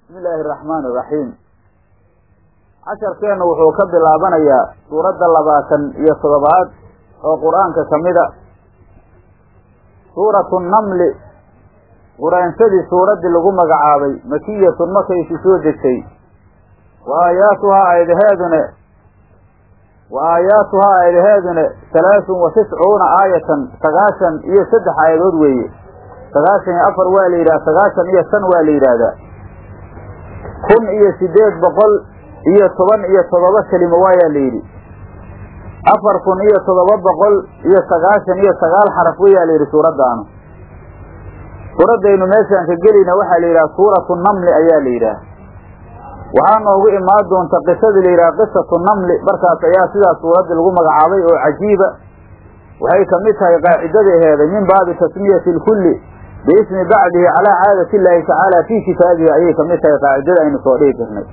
bismi illaahi araxmaani iraxiim casharkeenna wuxuu ka bilaabanayaa suuradda labaatan iyo toddobaad oo qur-aanka ka mida suuratu namli quraansadii suuraddii lagu magacaabay makiyatun markaysi soo degtay wa aayaatuhaa aayadaheedune wa aayaatuhaa aayadaheedune halaasun wa tiscuuna aayatan sagaashan iyo saddex aayadood weeye sagaashan iyo afar waa la yidhaha sagaashan iyo shan waa la yidhaahdaa kun iyo sideed boqol iyo toban iyo toddoba kelimo waayaa la yidhi afar kun iyo toddoba boqol iyo sagaashan iyo sagaal xaraf wayaa la yidhi suuraddaanu suuraddaynu meeshaan ka gelayna waxaa la yidhaha suuratu namli ayaa la yidhaah waxaa noogu imaan doonta qisadii la yidhaha qisatu namli markaas ayaa sidaas suuraddii lagu magacaabay oo cajiiba waxay ka mid tahay qaacidadaheeda min baabi tasmiyati lkulli biismi bacdihi calaa caadati illaahi tacaala fii kitaabihi ayay kamid tahay qaacidada aynu soo dhihi jirnay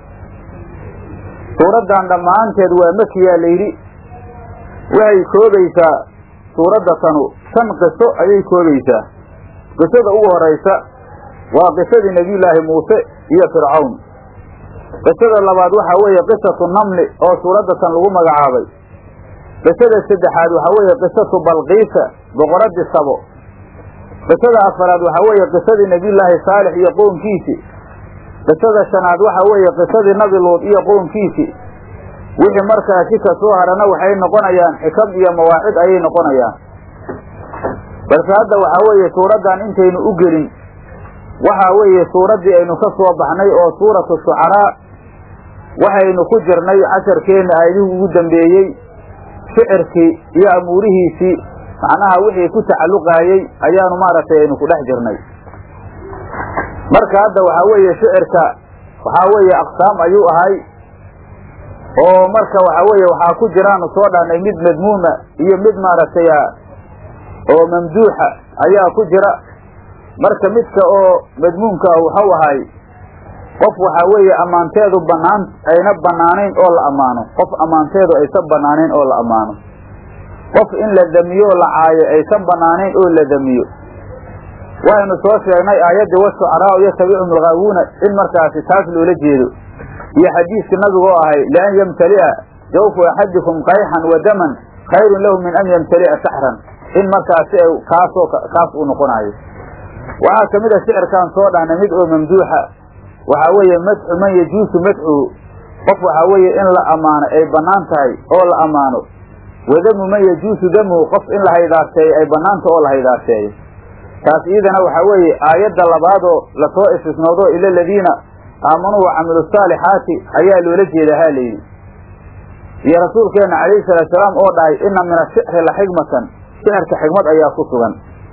suuraddan dhammaanteed waa makiyaa la yidhi waxay koobaysaa suuradda tanu shan qiso ayay koobaysaa qisada ugu horaysa waa qisadii nebiyullaahi muuse iyo fircawn qisada labaad waxaa weeye qisatu namli oo suuradda tan lagu magacaabay qisada saddexaad waxaa weeye qisatu balqiisa boqoradii sabo qisada afaraad waxaa weeye qisadii nebiyullaahi saalix iyo qownkiisi qisada shanaad waxaa weeye qisadii nabi luud iyo qownkiisi wixii markaasi ka soo harana waxay noqonayaan xikam iyo mawaacid ayay noqonayaan balse hadda waxaa weeye suuraddan intaynu u gelin waxaa weeye suuraddii aynu ka soo baxnay oo suuratu shucaraa waxaynu ku jirnay casharkeenna aayadihii ugu dambeeyey shicirkii iyo amuurihiisii macnaha wixii ku tacalluqaayey ayaanu maaragtay aynu ku dhex jirnay marka hadda waxaa weeye shicirka waxaa weeye aqsaam ayuu ahay oo marka waxaa weeye waxaa ku jiraanu soo dhahnay mid madmuuma iyo mid maaragtay oo mamduuxa ayaa ku jira marka midka oo madmuumka ah waxau ahay qof waxaa weeye ammaanteedu banaan ayna banaanayn oo la ammaano qof ammaanteedu aysan banaanayn oo la ammaano qof in la damiyo la caayo aysan banaanayn oo la damiyo waxaynu soo sheegnay aayaddii washucaraau yatabicum alghaawuuna in markaasi taas loola jeedo iyo xadiiska nabigu oo ahay lian yamtali'a jawfu axadikum qayxan wa daman khayrun lahu min an yamtali'a saxran in markaasi kaasoo kaas uu noqonayo waxaa ka mid a shicirkaan soo dhahnay mid oo mamduuxa waxaa weeye madxu man yajuusu madxuhu qof waxaa weeye in la ammaano ay bannaan tahay oo la ammaano wadamu man yajuusu damuhu qof in la haydaaseeyo ay bannaanta oo la haydaaseeyo taas iyadana waxaa weeye aayadda labaadoo lasoo istisnoodo ila aladiina aamanuu wa camilu saalixaati ayaa loola jeeda ha layidhi iyo rasuulkeenna calayhi salaatu salaam oo dhahay inna min ashicri la xigmatan sixirka xigmad ayaa ku sugan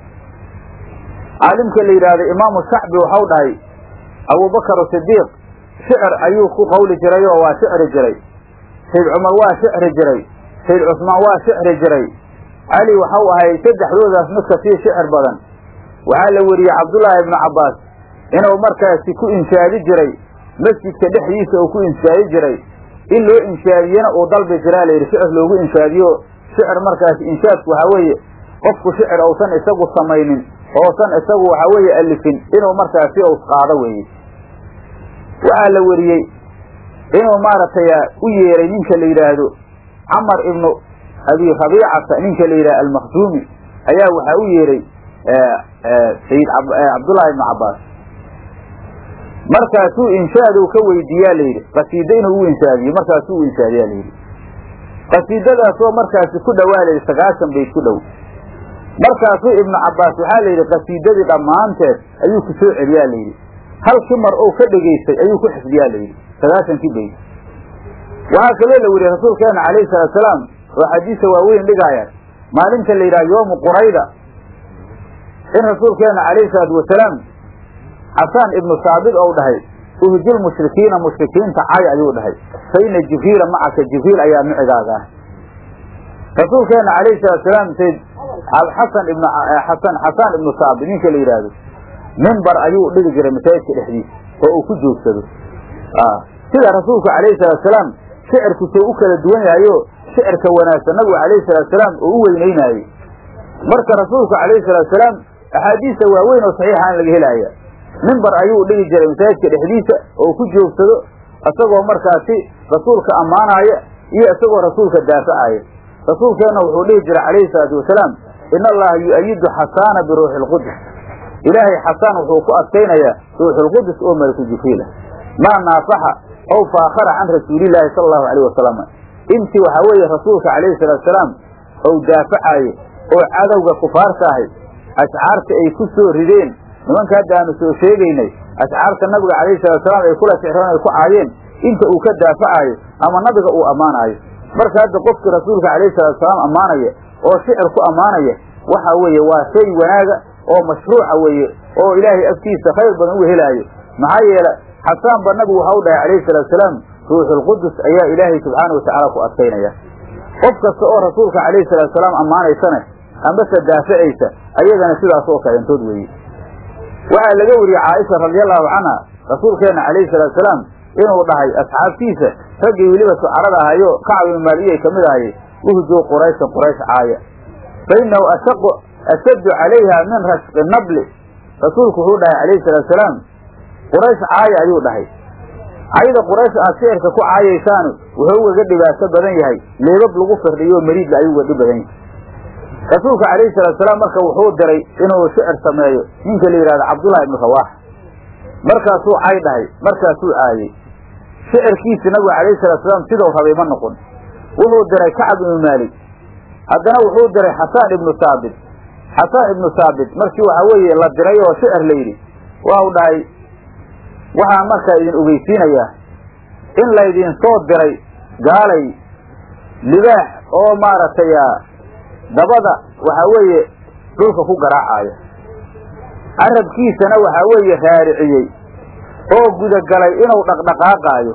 caalimka la yidhaahdo imaamu shacbi waxau dhahay abubakar sidiiq shicir ayuu ku qawli jiray oo waa shicri jiray sayd cumar waa shicri jiray sayd cusmaan waa shicri jiray cali waxau ahay saddexdoodaas midka sii shicir badan waxaa la weriyey cabdullaahi ibnu cabbaas inuu markaasi ku inshaadi jiray masjidka dhexdiisa uu ku inshaadi jiray in loo inshaadiyena uu dalbi jiraa layidhi shicir loogu inshaadiyo shicir markaasi inshaadku waxaa weeye qofku shicir uusan isagu samaynin oosan isagu waxaa weeye alifin inuu markaasi us qaado weeye waxaa la weriyey inuu maaragtay u yeeray ninka la yidhaahdo camar ibnu abi rabiicata ninka la yidhahdo almakhzuumi ayaa waxaa u yeeray sayid cabdullaahi ibnu cabbaas markaasuu inshaadu ka weydiiyaa layidhi qasiida inuu u inshaadiyo markaasuu u inshaadiyaa layidhi qasiidadaasoo markaasi ku dhowaa layidhi sagaashan bayd ku dhow markaasuu ibnu cabbaas waxaa la yidhi qasiidadii dhammaanteed ayuu ku soo celiyaa layidhi halkii mar ou ka dhegaystay ayuu ku xifdiyaa layidhi sagaashankii bayd waxaa kaloo la weriyey rasuulkeena calayhi salaatusalaam oo xadiisa waaweyn dhigaayaan maalinta la yidhaha yoomu qurayda in rasuulkeena calayhi salaatu wasalaam xasaan ibnu saabit ou dhahay uhjil mushrikiina mushrikiinta cay ayuu dhahay fa ina jibriila macaka jibriil ayaa micigaaga ah rasuulkeena calayhi salaatusalaam sayd xasan ibn xasan xasaan ibnu saabit ninka la yidhaahdo mimbar ayuu dhigi jiray masaajidka dhexdiisa oo uu ku joogsado sida rasuulku calayhi salaatusalaam shicirku soo u kala duwan yahayo shicirka wanaagsan nabigu calayhi salaatusalaam oo u weynaynaayey marka rasuulku calayhi salaatusalaam axaadiista waaweyn oo saxiixaan laga helaya mimbar ayuu dhigi jiray masaajidka dhexdiisa oo ku joogsado isagoo markaasi rasuulka ammaanaya iyo isagoo rasuulka daafacaya rasuulkeenna wuxuu dhihi jiray calayhi salaatu wasalaam ina allaha yu-ayidu xasaana biruuxi lqudus ilaahay xasaan wuxuu ku adkaynayaa ruuxulqudus oo malaku jibriil ah maa naafaxa ow faakhara can rasuulillaahi sala allahu alayh wasalam intii waxaa weeye rasuulka calayhi salatusalaam ou daafacaayo oo cadowga kufaarta ahay ashcaarta ay ku soo rideen nimanka hadda aanu soo sheegaynay ashcaarta nabiga calayhi salatusalaam ay kula sixroon ay ku caayeen inta uu ka daafacaayo ama nabiga uu ammaanaayo marka hadda qofkii rasuulka calayhi salatusalaam ammaanaya oo shicir ku ammaanaya waxa weeye waa shay wanaaga oo mashruuca weeye oo ilaahay agtiisa khayr badan uga helaayo maxaa yeele xasaan ba nabigu waxa u dhahay calayhi salaatusalaam ruuxulqudus ayaa ilaahay subxaana watacaala ku adkaynaya qof kasta oo rasuulka calayhi salaatusalaam ammaanaysana ambase daafacaysa ayagana sidaas oo kalentood weeye waxaa laga wariyey caaisha radiallahu canha rasuulkeenna calayhi salaatusalaam inuu dhahay asxaabtiisa raggii weliba sucarada ahayo kacab ibnu maaliyay ka mid ahay uhjuu qurayshan quraysh caaya fa innahu ashaqu ashaddu calayha min rashqi nabli rasuulku wuxuu dhahay calayhi salaatusalaam quraysh caaya ayuu dhahay cayda quraysh aad shicirka ku caayaysaanu wuxuu ugaga dhibaato badan yahay leebab lagu firdhiyo mariidla ayuu uga dhib badan yahay rasuulka calayhi salaatusalaam marka wuxuu diray inuu shicir sameeyo ninka la yidhahdo cabdullahi ibnu rawaax markaasuu cay dhahay markaasuu caayey shicirkiisi nabigu calayhi salaatusalaam sidau rabay ma noqon wuxuu diray kacab ibnu maalik haddana wuxuu diray xasaan ibnu saabit xasaan ibnu saabit markii waxaa weeye la diray oo shicir la yidhi waa u dhahay waxaan markaa idin ogeysiinayaa in laydin soo diray gaalay libaax oo maaragtay dabada waxaa weeye dhulka ku garaacaya carabkiisana waxaa weeye raariciyey oo gudagalay inuu dhaqdhaqaaqaayo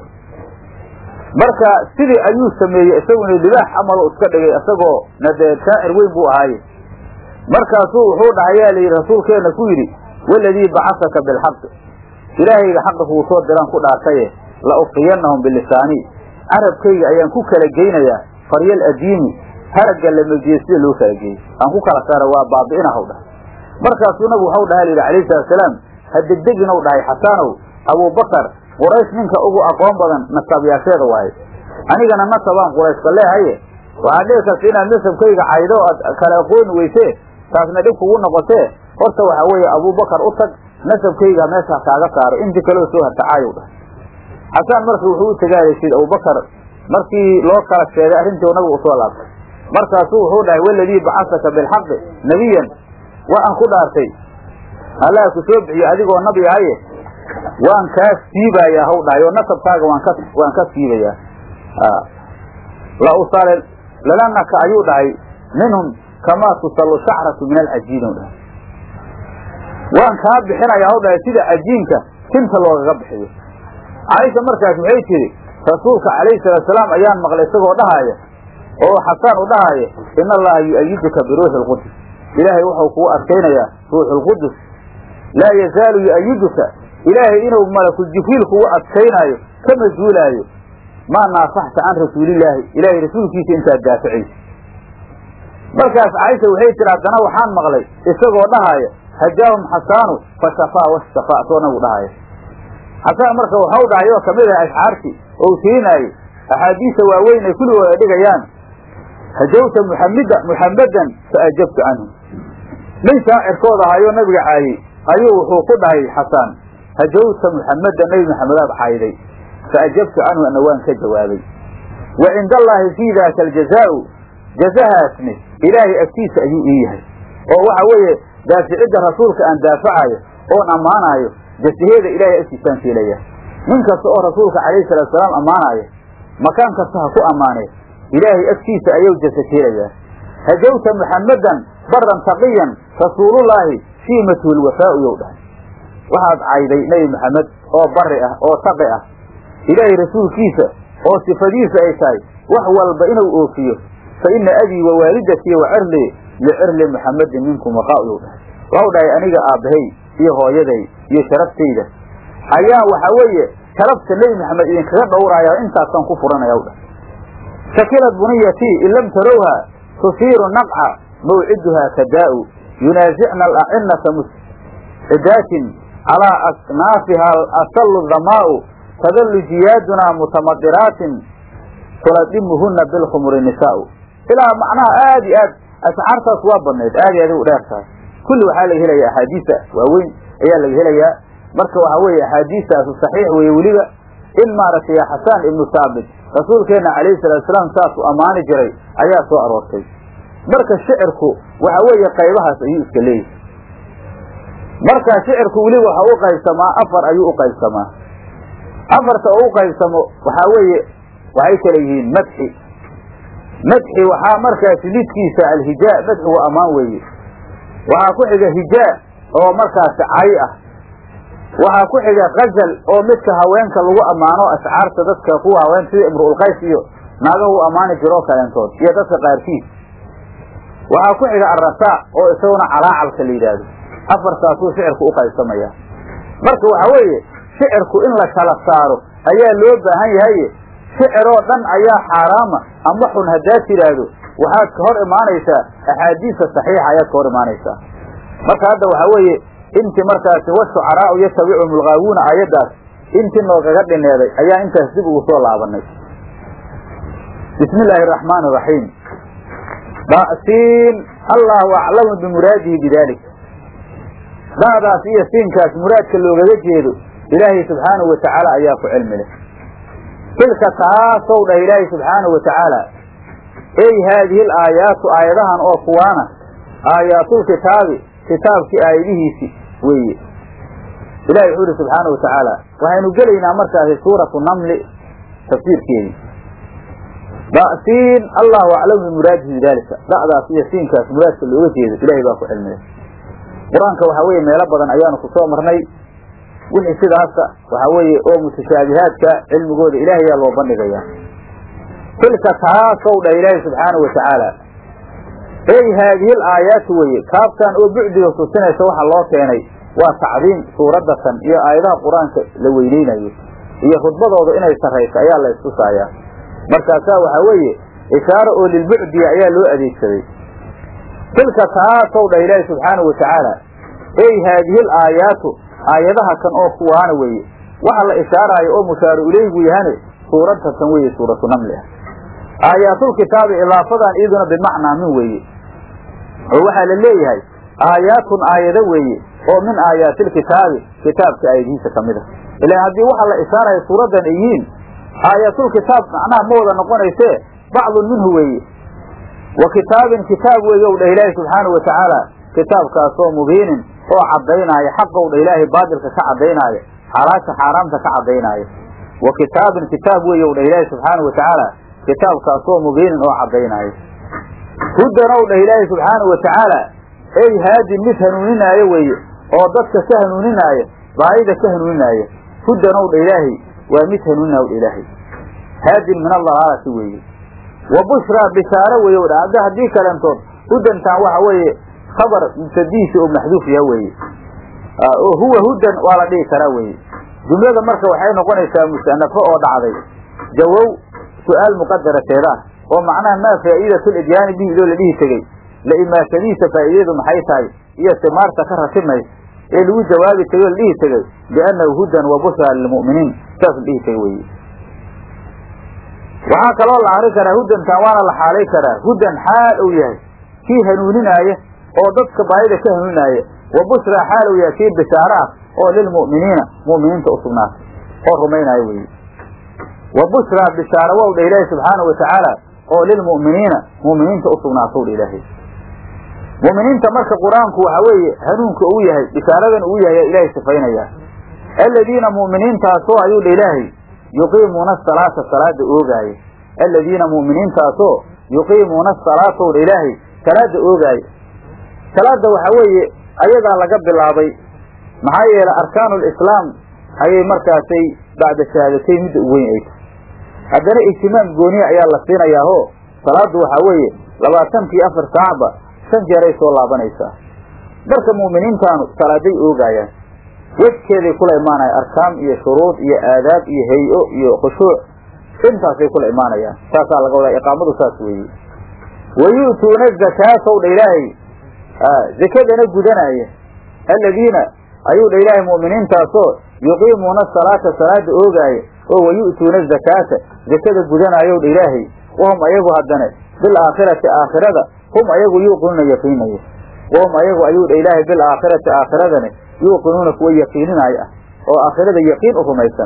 marka sidii ayuu sameeyey isaguna libaax amalo iska dhigay isagoo na dee shaacir weyn buu ahaaye markaasuu wuxuu dhahayaa layidhi rasuulkeenna ku yidhi waladii bacasaka bilxaqi ilaahayga xaqa kuu soo diraan ku dhaartaye la ufiyannahum bilisaanii carabkayga ayaan ku kala geynayaa faryal adiimi haragga lamajiye sida loo kala geeyey aan ku kala saara waa baabi'inahaw dhahay markaasuu nabigu waxau dhaha layidhi alayhi salatusalaam ha degdeginow dhahay xasaanow abuubakar quraysh ninka ugu aqoon badan nasaabyaasheeda waaye anigana nasabaan qurayshka leehaye waxaad dhici karta inaad nasabkayga caydo o aad kala aqooni weysee taasna dhib kugu noqotee horta waxaa weeye abuubakar u tag nasabkayga meesha kaaga saaro intii kaleo soo hartacaayow dhahay xasaan marka wuxuu u tagaalaysid abubakar markii loo kala sheegay arrintii nabigu usoo laabtay markaasuu wuxuu dhahay waladii bacasaka bilxaqi nebiyan waa aan ku dhaartay allah ku soo bixiyo adigoo nabi ahaye waan kaa siibayaa haw dhahay oo nasabkaaga waan ka waan ka siibayaa la usal lalanaka ayuu dhahay minhum kamaa tusallu shacratu min alcajiin u dhahay waan kaa bixinaya haw dhahay sida cajiinka tinta loogaga bixiyo caaisha markaas waxay tidhi rasuulka calayhi salaatusalaam ayaan maqlay isagoo dhahaaya oo xasaan u dhahaaya in allaha yu-ayiduka biruuxi lqudus ilaahay wuxuu kugu adkaynayaa ruuxulqudus laa yazaalu yu-ayiduka ilaahay inuu malakul jibriil kugu adkaynaayo kama zuulaayo maa naafaxta can rasuulillaahi ilaahay rasuulkiisa intaad daaficaysa markaas caaisha waxay tihi haddana waxaan maqlay isagoo dhahaaya hajaahum xasaanu fa shafaa washafaa soo nabigu dhahaaya xasaan marka waxau dhahay oo kamid ah ashcaartii ou tirinaaye axaadiisa waaweyn ay kulligood ay dhigayaan hajawta muxamida muxammadan fa ajabtu canhu nin shaacirkooda ahayoo nabiga caayey ayuu wuxuu ku dhahay xasaan hajawta muxammadan nebi maxamedaad caayday fa ajabtu canhu ana waan ka jawaabay wa cinda allaahi fii daaka aljazaau jazahaasni ilaahay agtiisa ayuu ii yahay oo waxa weeye daaficidda rasuulka aan daafacayo oon ammaanaayo jasaheeda ilaahay agtiisaan fiilaya nin kasta oo rasuulka calayhi salaatusalaam ammaanaya makaan kasta ha ku ammaanee ilaahay agtiisa ayuu jasa keelayaa hajawta muxammadan baran taqiyan rasuulullaahi shiimatuhu lwafaau yow dhahay waxaad cayday nebi maxamed oo bari ah oo taqi ah ilaahay rasuulkiisa oo sifadiisa ay tahay wax walba inuu oofiyo fa ina abii wa waalidatii wa cirlii licirli muxammadin minkum waqaa yow dhahay waxau dhahay aniga aabbahay iyo hooyaday iyo sharaftayda ayaa waxaa weeye sharafta nebi maxamed idinkaga dhowraaya intaasaan ku furanaya w dhahay shakilad buniyatii in lam tarowha tusiiru naqca mawciduhaa kadaa'u yunaasicna alacinata muscidaatin calaa aknaafiha asallu dhamaa'u tadallu jiyaadunaa mutamaddiraatin tuladimuhuna bilkhumuri nisaa'u ilaa macnaha aad iyo aad asxaartaas waa badnayd aad iyo aad u dheer tahay kulli waxaa laga helaya axaadiisa waaweyn ayaa laga helayaa marka waxaa weeye axaadiistaasu saxiix weeye weliba in maaragtay xasaan ibnu saabit rasuulkeenna calayhi salatu salaam saasuu ammaani jiray ayaa soo aroortay marka shicirku waxa weeye qaybahaas ayuu iska leeyahay marka shicirku weliba waxa u qaybsamaa afar ayuu u qaybsamaa afarta oo u qaybsamo waxaa weeye waxay kala yihiin madxi madxi waxaa markaasi lidkiisa alhijaa madxigu ammaan weeye waxaa ku xiga hijaa oo markaasi cay ah waxaa ku xiga kazal oo midka haweenka lagu ammaano ashcaarta dadka kuwa haween sida imruulqays iyo naagahu u ammaani jiroo kaleentood iyo dadka qaarkiis waxaa ku xiga arrasaa oo isaguna calaacalka la yidhaahdo afartaasuu shicirku u qaybsamaya marka waxa weeye shicirku in la kala saaro ayaa loo baahan yahaye shiciroo dhan ayaa xaaraama ama xun haddaad tidhaahdo waxaad ka hor imaanaysaa axaadiista saxiixa ayaad ka hor imaanaysaa marka hadda waxaa weeye intii markaasi washucaraau yatabicum lgaawuuna aayaddaas intii noogaga dhineeday ayaa intaas dib ugu soo laabanay bismi illaahi araxmaani iraxiim dasiin allahu aclamu bimuraadihi bidalik da'daas iyo siinkaas muraadka loogaga jeedo ilaahay subxaanahu watacaala ayaa ku cilmi leh tilka taasow dhah ilaahay subxaanahu watacaala ey haadihi l aayaatu aayadahan oo kuwaana aayaatul-kitaabi kitaabkii aayadihiisi weeye ilahi wuxuu ihi subxaanahu watacaala waxaynu gelaynaa markaasi suuratu namli tafsiirkeedii da'siin allahu aclamu bimuraadihi bidaalika da'daas iyo siinkaas muraadka looga jeedo ilahay baa ku cilmilay qur-aanka waxaa weeye meelo badan ayaanu ku soo marnay wixii sidaasa waxaa weeye oo mutashaabihaadka cilmigooda ilaahayaa loo bandhigayaa tilka taasow dhah ilaahi subxaanahu watacaala ey haadihi l aayaatu weye kaabtan oo bucdiga tusinaysa waxa loo keenay waa tacdiim suuraddatan iyo aayadaha qur-aanka la weyneynayo iyo khudbadooda inay sarrayso ayaa la istusaayaa markaasaa waxaa weeye ishaaro oo lilbucdiya ayaa loo adeegsaday tilka taasow dhah ilaahi subxaanahu watacaala ey haadihi l aayaatu aayadaha kan oo kuwaana weeye waxa la ishaaraayo oo mushaaru ileygu yahane suuradatan weeye suuratu namli ah aayaatul-kitaabi idaafadan iyaduna bimacnaa min weeye oo waxaa la leeyahay aayaatun aayado weeye oo min aayaatilkitaabi kitaabka aayadihiisa ka mid a ilaan haddii waxa la ishaaraya suuraddan ay yihiin aayatulkitaab macnaha ma wada noqonaysee bacdun minhu weeye wa kitaabin kitaab weeye ow dhah ilaahi subxaanahu watacaala kitaabkaasoo mubiinin oo caddaynaayo xaqow dha ilaahay baadilka ka caddaynaayo xalaasha xaaraamta ka caddaynaayo wa kitaabin kitaab weeye ow dhah ilaahi subxaanahu watacaala kitaabkaasoo mubiinin oo caddaynaayo hudan ow dhah ilaahi subxaanahu watacaala ey haadin mid hanuuninaayo weeye oo dadka ka hanuuninaayo baayida ka hanuuninaayo hudan ow dha ilaahay waa mid hanuuninaa dha ilaahay haadin min adalaalati weeye wa bushraa bishaaro weeye o dha hadda haddii kalentood hudantaan waxa weeye khabar mubtadiisi oo maxduuf yaha weeye oo huwa hudan waa la dhihi karaa weeye jumlada marka waxay noqonaysaa musanafo oo dhacday jawow su-aal muqadarateeda ah oo macnaha maa faa'iidatu lidyaani bihi idoo la dhihi tegey la imaashadiisa faa'iidadu maxay tahay iyo simaarta ka ratimays ee lagu jawaabi tegey oo la dhihi tegey biannahu hudan wa bushraa lilmu'miniin saas la dhihi tegey weye waxaa kaloo la akri karaa hudantan waana la xaalay karaa hudan xaal uu yahay kii hanuuninaaya oo dadka baayida ka hanuuninaya wa bushraa xaal uu yahay kii bishaaro ah oo lilmu'miniina mu'miniinta u sugnaatay oo rumaynaayo weeye wa bushraa bishaaro wow dha ilaahi subxaanahu watacaala oo lilmu'miniina mu'miniinta u sugnaatow dha ilaahay mu'miniinta marka qur-aanku waxa weeye hanuunka uu yahay bishaaradan uu yahay ilaahay sifaynaya aladiina mu'miniintaasoo ayuu dha ilaahay yuqiimuuna asalaata salaada oogaaya aladiina mu'miniintaasoo yuqiimuuna asalaatow dha ilaahay salaada oogaaya salaada waxaa weeye ayadaa laga bilaabay maxaa yeelay arkaanu lislaam ayay markaasay bacda shahaadateyn midda u weyn ay tahay haddana ijtimaam gooniya ayaa la siinayaahoo salaaddu waxaa weeye labaatankii afar saacba shan jeeray soo laabanaysaa marka mu'miniintaanu salaaday oogaayaan wejkeeday kula imaanayaan arkaam iyo shuruud iyo aadaab iyo hay-o iyo khushuuc intaasay kula imaanayaan saasaa laga wadaa iqaamadu saas weeye wa yu'tuuna zakaatow dha ilaahay zakadana gudanaya aladiina ayuu dha ilaahay mu'miniintaasoo yuqiimuuna asalaata salaada oogaaya oo wayu'tuuna azakaata zakada gudanaayow dha ilaahay wahum ayagu haddane bilaakhirati aakhirada hum ayagu yuuqinuuna yaqiinaya wahum ayagu ayuu dha ilaahay bilaakhirati aakhiradane yuuqinuuna kuwa yaqiininaayo ah oo aakhirada yaqiin u rumaysan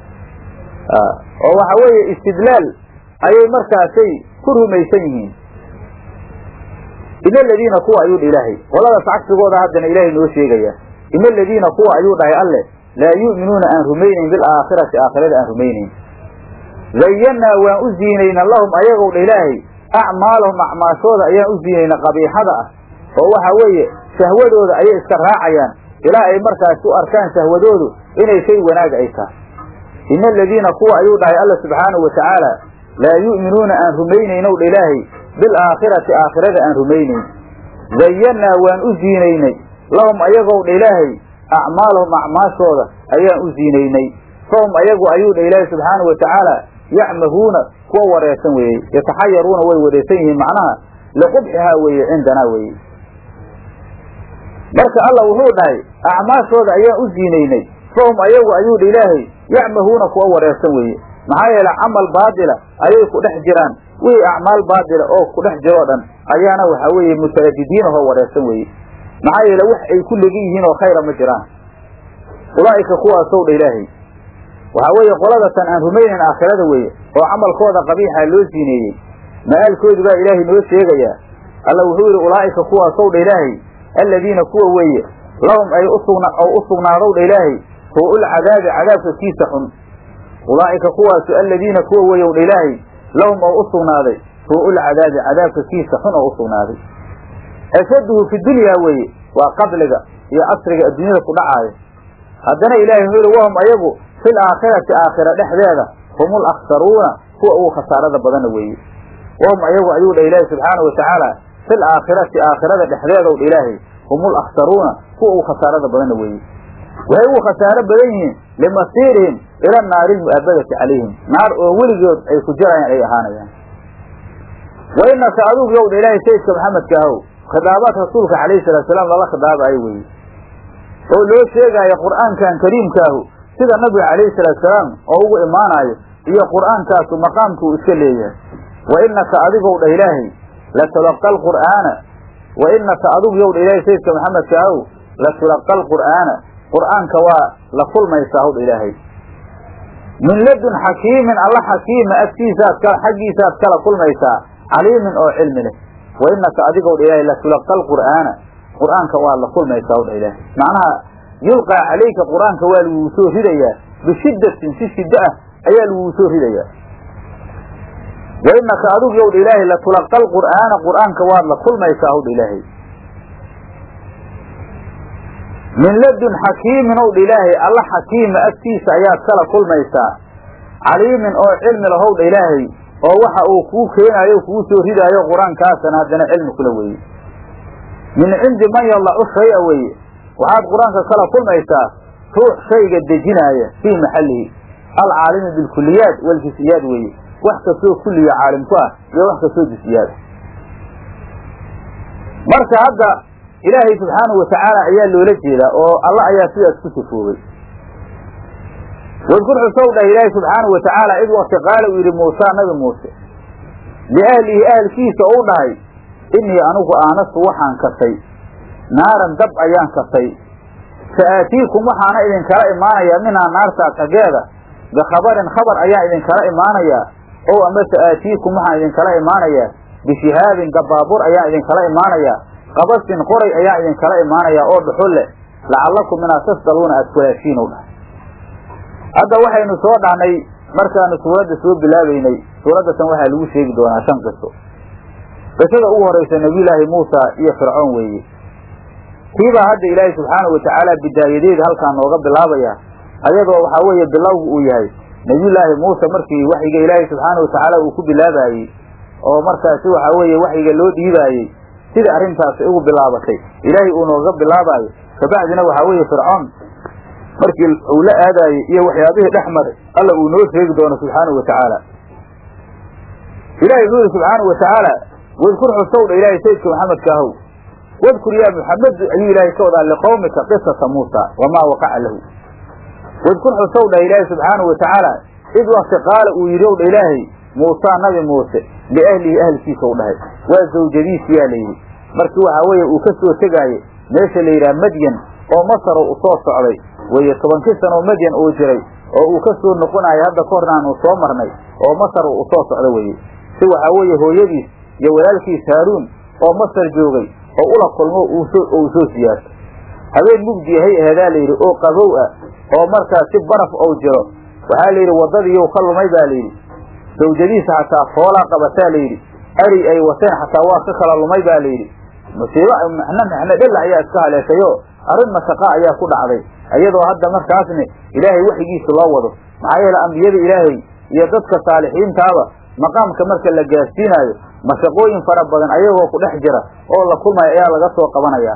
oo waxa weeye istidlaal ayay markaasay ku rumaysan yihiin ina aladiina kuwa ayuu dha ilaahay qoladaas cagsigooda haddana ilaahay noo sheegaya ina aladiina kuwa ayuu dhahay alle laa yu'minuuna aan rumaynayn bilaakhirati aakhirada aan rumaynayn zayannaa waan u ziinayna lahum ayagow dha ilaahay acmaalahum acmaashooda ayaan u ziinayna qabiixada ah oo waxa weeye shahwadooda ayay iska raacayaan ilaa ay markaas u arkaan shahwadoodu inay shay wanaaga ay tahay ina aladiina kuwa ayuu dhahay alla subxaanahu watacaala laa yu'minuuna aan rumaynaynow dha ilaahay bilaakhirati aakhirada aan rumaynayn zayannaa waan u ziinaynay lahum ayagow dha ilaahay acmaalahum acmaashooda ayaan u ziinaynay fahum ayagu ayuu dha ilaahay subxaanahu watacaala yacmahuuna kuwa wareersan weeye yataxayaruuna way wareersan yihiin macnaha liqubxihaa weeye cindanaa weeye marka alla wuxuu dhahay acmaashooda ayaan u ziinaynay fahum ayagu ayuu dha ilaahay yacmahuuna kuwa wareersan weeye maxaa yeele camal baadila ayay ku dhex jiraan wixii acmaal baadila oo ku dhex jiroo dhan ayaana waxaa weeye mutaradidiin ahoo wareersan weeye maxaa yeele wax ay ku legan yihiin oo khayra ma jiraan ulaa'ika kuwaasow dha ilaahay waxaa weeye qoladatan aan rumaynayn aakhirada weeye oo camalkooda qabiixa loo siineeyey ma'aalkoodi baa ilaahay noo sheegayaa alla wuxuu yidhi ulaa'ika kuwaasow dha ilaahay alladiina kuwa weeye lahum ay usugna oo u sugnaadow dha ilaahay suu'ul cadaabi cadaabka kiisa xun ulaa'ika kuwaasu alladiina kuwa weeyow dha ilaahay lahum oo u sugnaaday suu'ul cadaabi cadaabka kiisa xun oo u sugnaaday ashaduhu fi dunyaa weeye waa qabliga iyo casriga adduunyada ku dhacaayo haddana ilaahay wuxuu yihi wahum ayagu fil aakhirati aakhira dhexdeeda humul akhsaruuna kuwa ugu khasaarada badana weeye wahum ayagu ayuu dha ilaahay subxaana watacaala fil aakhirati aakhirada dhexdeedow dha ilaahay humul akhsaruuna kuwa ugu khasaarada badana weeye waxay ugu khasaaro badan yihiin limasiirihim ila naari lmu'aabadati calayhim naar oo weligood ay ku jirayaan ay ahaanayaan wa inaka adugu yow dha ilaahay sayidka maxamedka ahow khidaabaad rasuulka calayhi salaatusalaam lala khidaabayo weeye oo loo sheegaayo qur'aankan kariimkaahu sida nabiga calayhi salaatusalaam oo ugu imaanaayo iyo qur'aankaasu maqaamku uu iska leeyahay wa inaka adigow dhah ilaahay latulaqa alqur'aana wa inaka adigu yow dha ilaahay sayidka maxamedka ahow latulaqa alqur'aana qur'aanka waa la kulmaysaa howdha ilaahay min ladun xakiimin alla xakiima agtiisaad ka xaggiisaad kala kulmaysaa caliimin oo cilmi leh wa inaka adigow dha ilaahay latulaqa alqur'aana qur'aanka waa la kulmaysaa howdha ilaahay macnaha yulqaa calayka qur'aanka waa laguu soo ridayaa bishiddatin si shiddo ah ayaa laguu soo ridayaa wa inaka adigu yow dha ilaahay latulaqa alqur'aana qur'aanka waad la kulmaysaa howdha ilaahay min ladun xakiimin ow dha ilaahay alla xakiima agtiisa ayaad kala kulmaysaa caliimin oo cilmi lahow dha ilaahay oo waxa uu kuu keenaayo kuu soo ridaayo qur-aankaasana haddana cilmi kula weeye min cindi man yadacu shaya weeye waxaad qur-aanka kala kulmaysaa ruux shayga dejinaaya fii maxallihi alcaalimi bilkuliyaat waljisiyaad weeye wax kastoo kulliya caalim ku ah iyo wax kastoo jisiyaad marka hadda ilaahay subxaanahu watacaala ayaa loola jeedaa oo alla ayaa sidaas ku sifoobay wadkur xusow dhah ilaahay subxaanahu watacaala id wakti qaala uu yidhi muusaa nabi muuse liahlihi ahalkiisa ou dhahay innii anigu aanastu waxaan kasay naaran dab ayaan kasay sa'aatiikum waxaana idinkala imaanayaa minhaa naartaa xaggeeda bikhabarin khabar ayaan idinkala imaanayaa ow ama sa'aatiikum waxaan idinkala imaanayaa bishihaabin gabaabur ayaan idinkala imaanayaa qabasin qoray ayaa idinkala imaanayaa oo dhuxul leh lacallakum inaad tasdaluuna aada kulaashiin u dhahay hadda waxaynu soo dhahnay markaanu suuradda soo bilaabeynay suuraddatan waxaa lagu sheegi doonaa shan qiso qisada ugu horraysa nebiyulaahi muusa iyo fircoon weeye kiibaa hadda ilaahay subxaanahu watacaala bidaayadeeda halkaa nooga bilaabaya ayadoo waxaa weeye bilowgu uu yahay nebiyullaahi muuse markii waxyiga ilaahay subxaanahu watacaala uu ku bilaabaayey oo markaasi waxaa weeye waxyiga loo dhiibaayey sida arrintaasi ugu bilaabatay ilaahay uu nooga bilaabaayo kabacdina waxaa weeye fircoon markii uu la aadaayey iyo waxyaabihii dhex maray alla uu noo sheegi doono subxaanahu watacaala ilahay wuxuu yihi subxaanahu watacaala wadkur xusowdha ilaahay sayidka maxamedka ahow wadkur yaa muxamedu ayuu ilaahay ka wadaa liqowmika qisata muusa wamaa waqaca lahu wadkur xusow dhah ilaahay subxaanahu watacaala id wakti qaala uu yidhi ow dha ilaahay muusaa nabi muuse liahlihi ahlkiisa u dhahay waa zawjadiisi yaa layidhi markii waxaa weeye uu ka soo tegaaye meesha la yidhaha madyan oo masaro u soo socday weye tobankii sanoo madyan uu jiray oo uu ka soo noqonayo hadda ka horna aanu soo marnay oo masar u soo socdo weye si waxaa weeye hooyadiis iyo walaalkiis haaruun oo masar joogay oo ula kulmo uu soo siyaarto habeen mugdi ahay aheedaa layidhi oo qabow ah oo markaas si baraf ou jiro waxaa layidhi waddadiiyow ka lumay baa layidhi sawjadiisa xataa foolaa qabataa layidhi ari ay wateen xataa waa ka kala lumay ba layidhi musiibo mixno mixno dhella ayaa iska haleeshayo arrin mashaqa ayaa ku dhacday iyadoo hadda markaasna ilaahay waxigiisa loo wado maxaa yeele ambiyada ilaahay iyo dadka saalixiintaaba maqaamka marka la gaarsiinaayo mashaqooyin fara badan ayagoo ku dhex jira oo la kulmaya ayaa laga soo qabanayaa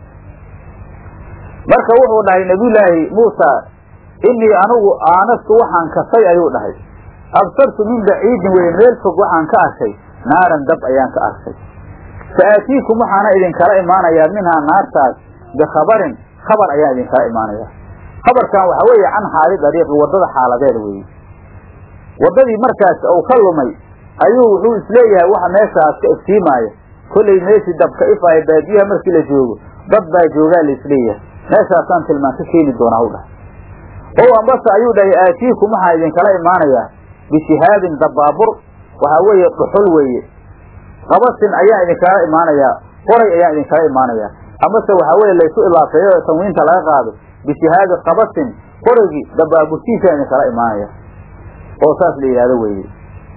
marka wuxuu dhahay nabiyullaahi muusa innii anigu aanastu waxaan kasay ayuu dhahay absartu min baciidin weye meel fog waxaan ka arkay naaran dab ayaan ka arkay fa aatiikum waxaana idinkala imaanayaa minhaa naartaas bikhabarin khabar ayaan idinkala imaanayaa khabarkan waxaa weeye can xaali dariiqi waddada xaaladeeda weeye waddadii markaas uu ka lumay ayuu wuxuu isleeyahay waxa meeshaas ka iftiimaaya kollay meeshii dabka ifaaya baadiyaha markii la joogo dad baa joogaa la isleeyahay meeshaasaan tilmaan ka keeni doonaa u dhahay o ambase ayuu dhahay aatiikum waxaan idinkala imaanayaa bishihaabin dabaabur waxaa weeye dhuxul weeye qabasin ayaan idinkala imaanayaa qoray ayaan idinkala imaanayaa amase waxaa weye laysu ilaafeeyo tanwiinta laga qaado bishihaabi qabasin qoraygii dabaaburtiisaan idinkala imaanaya oo saas la yidhahdo weeye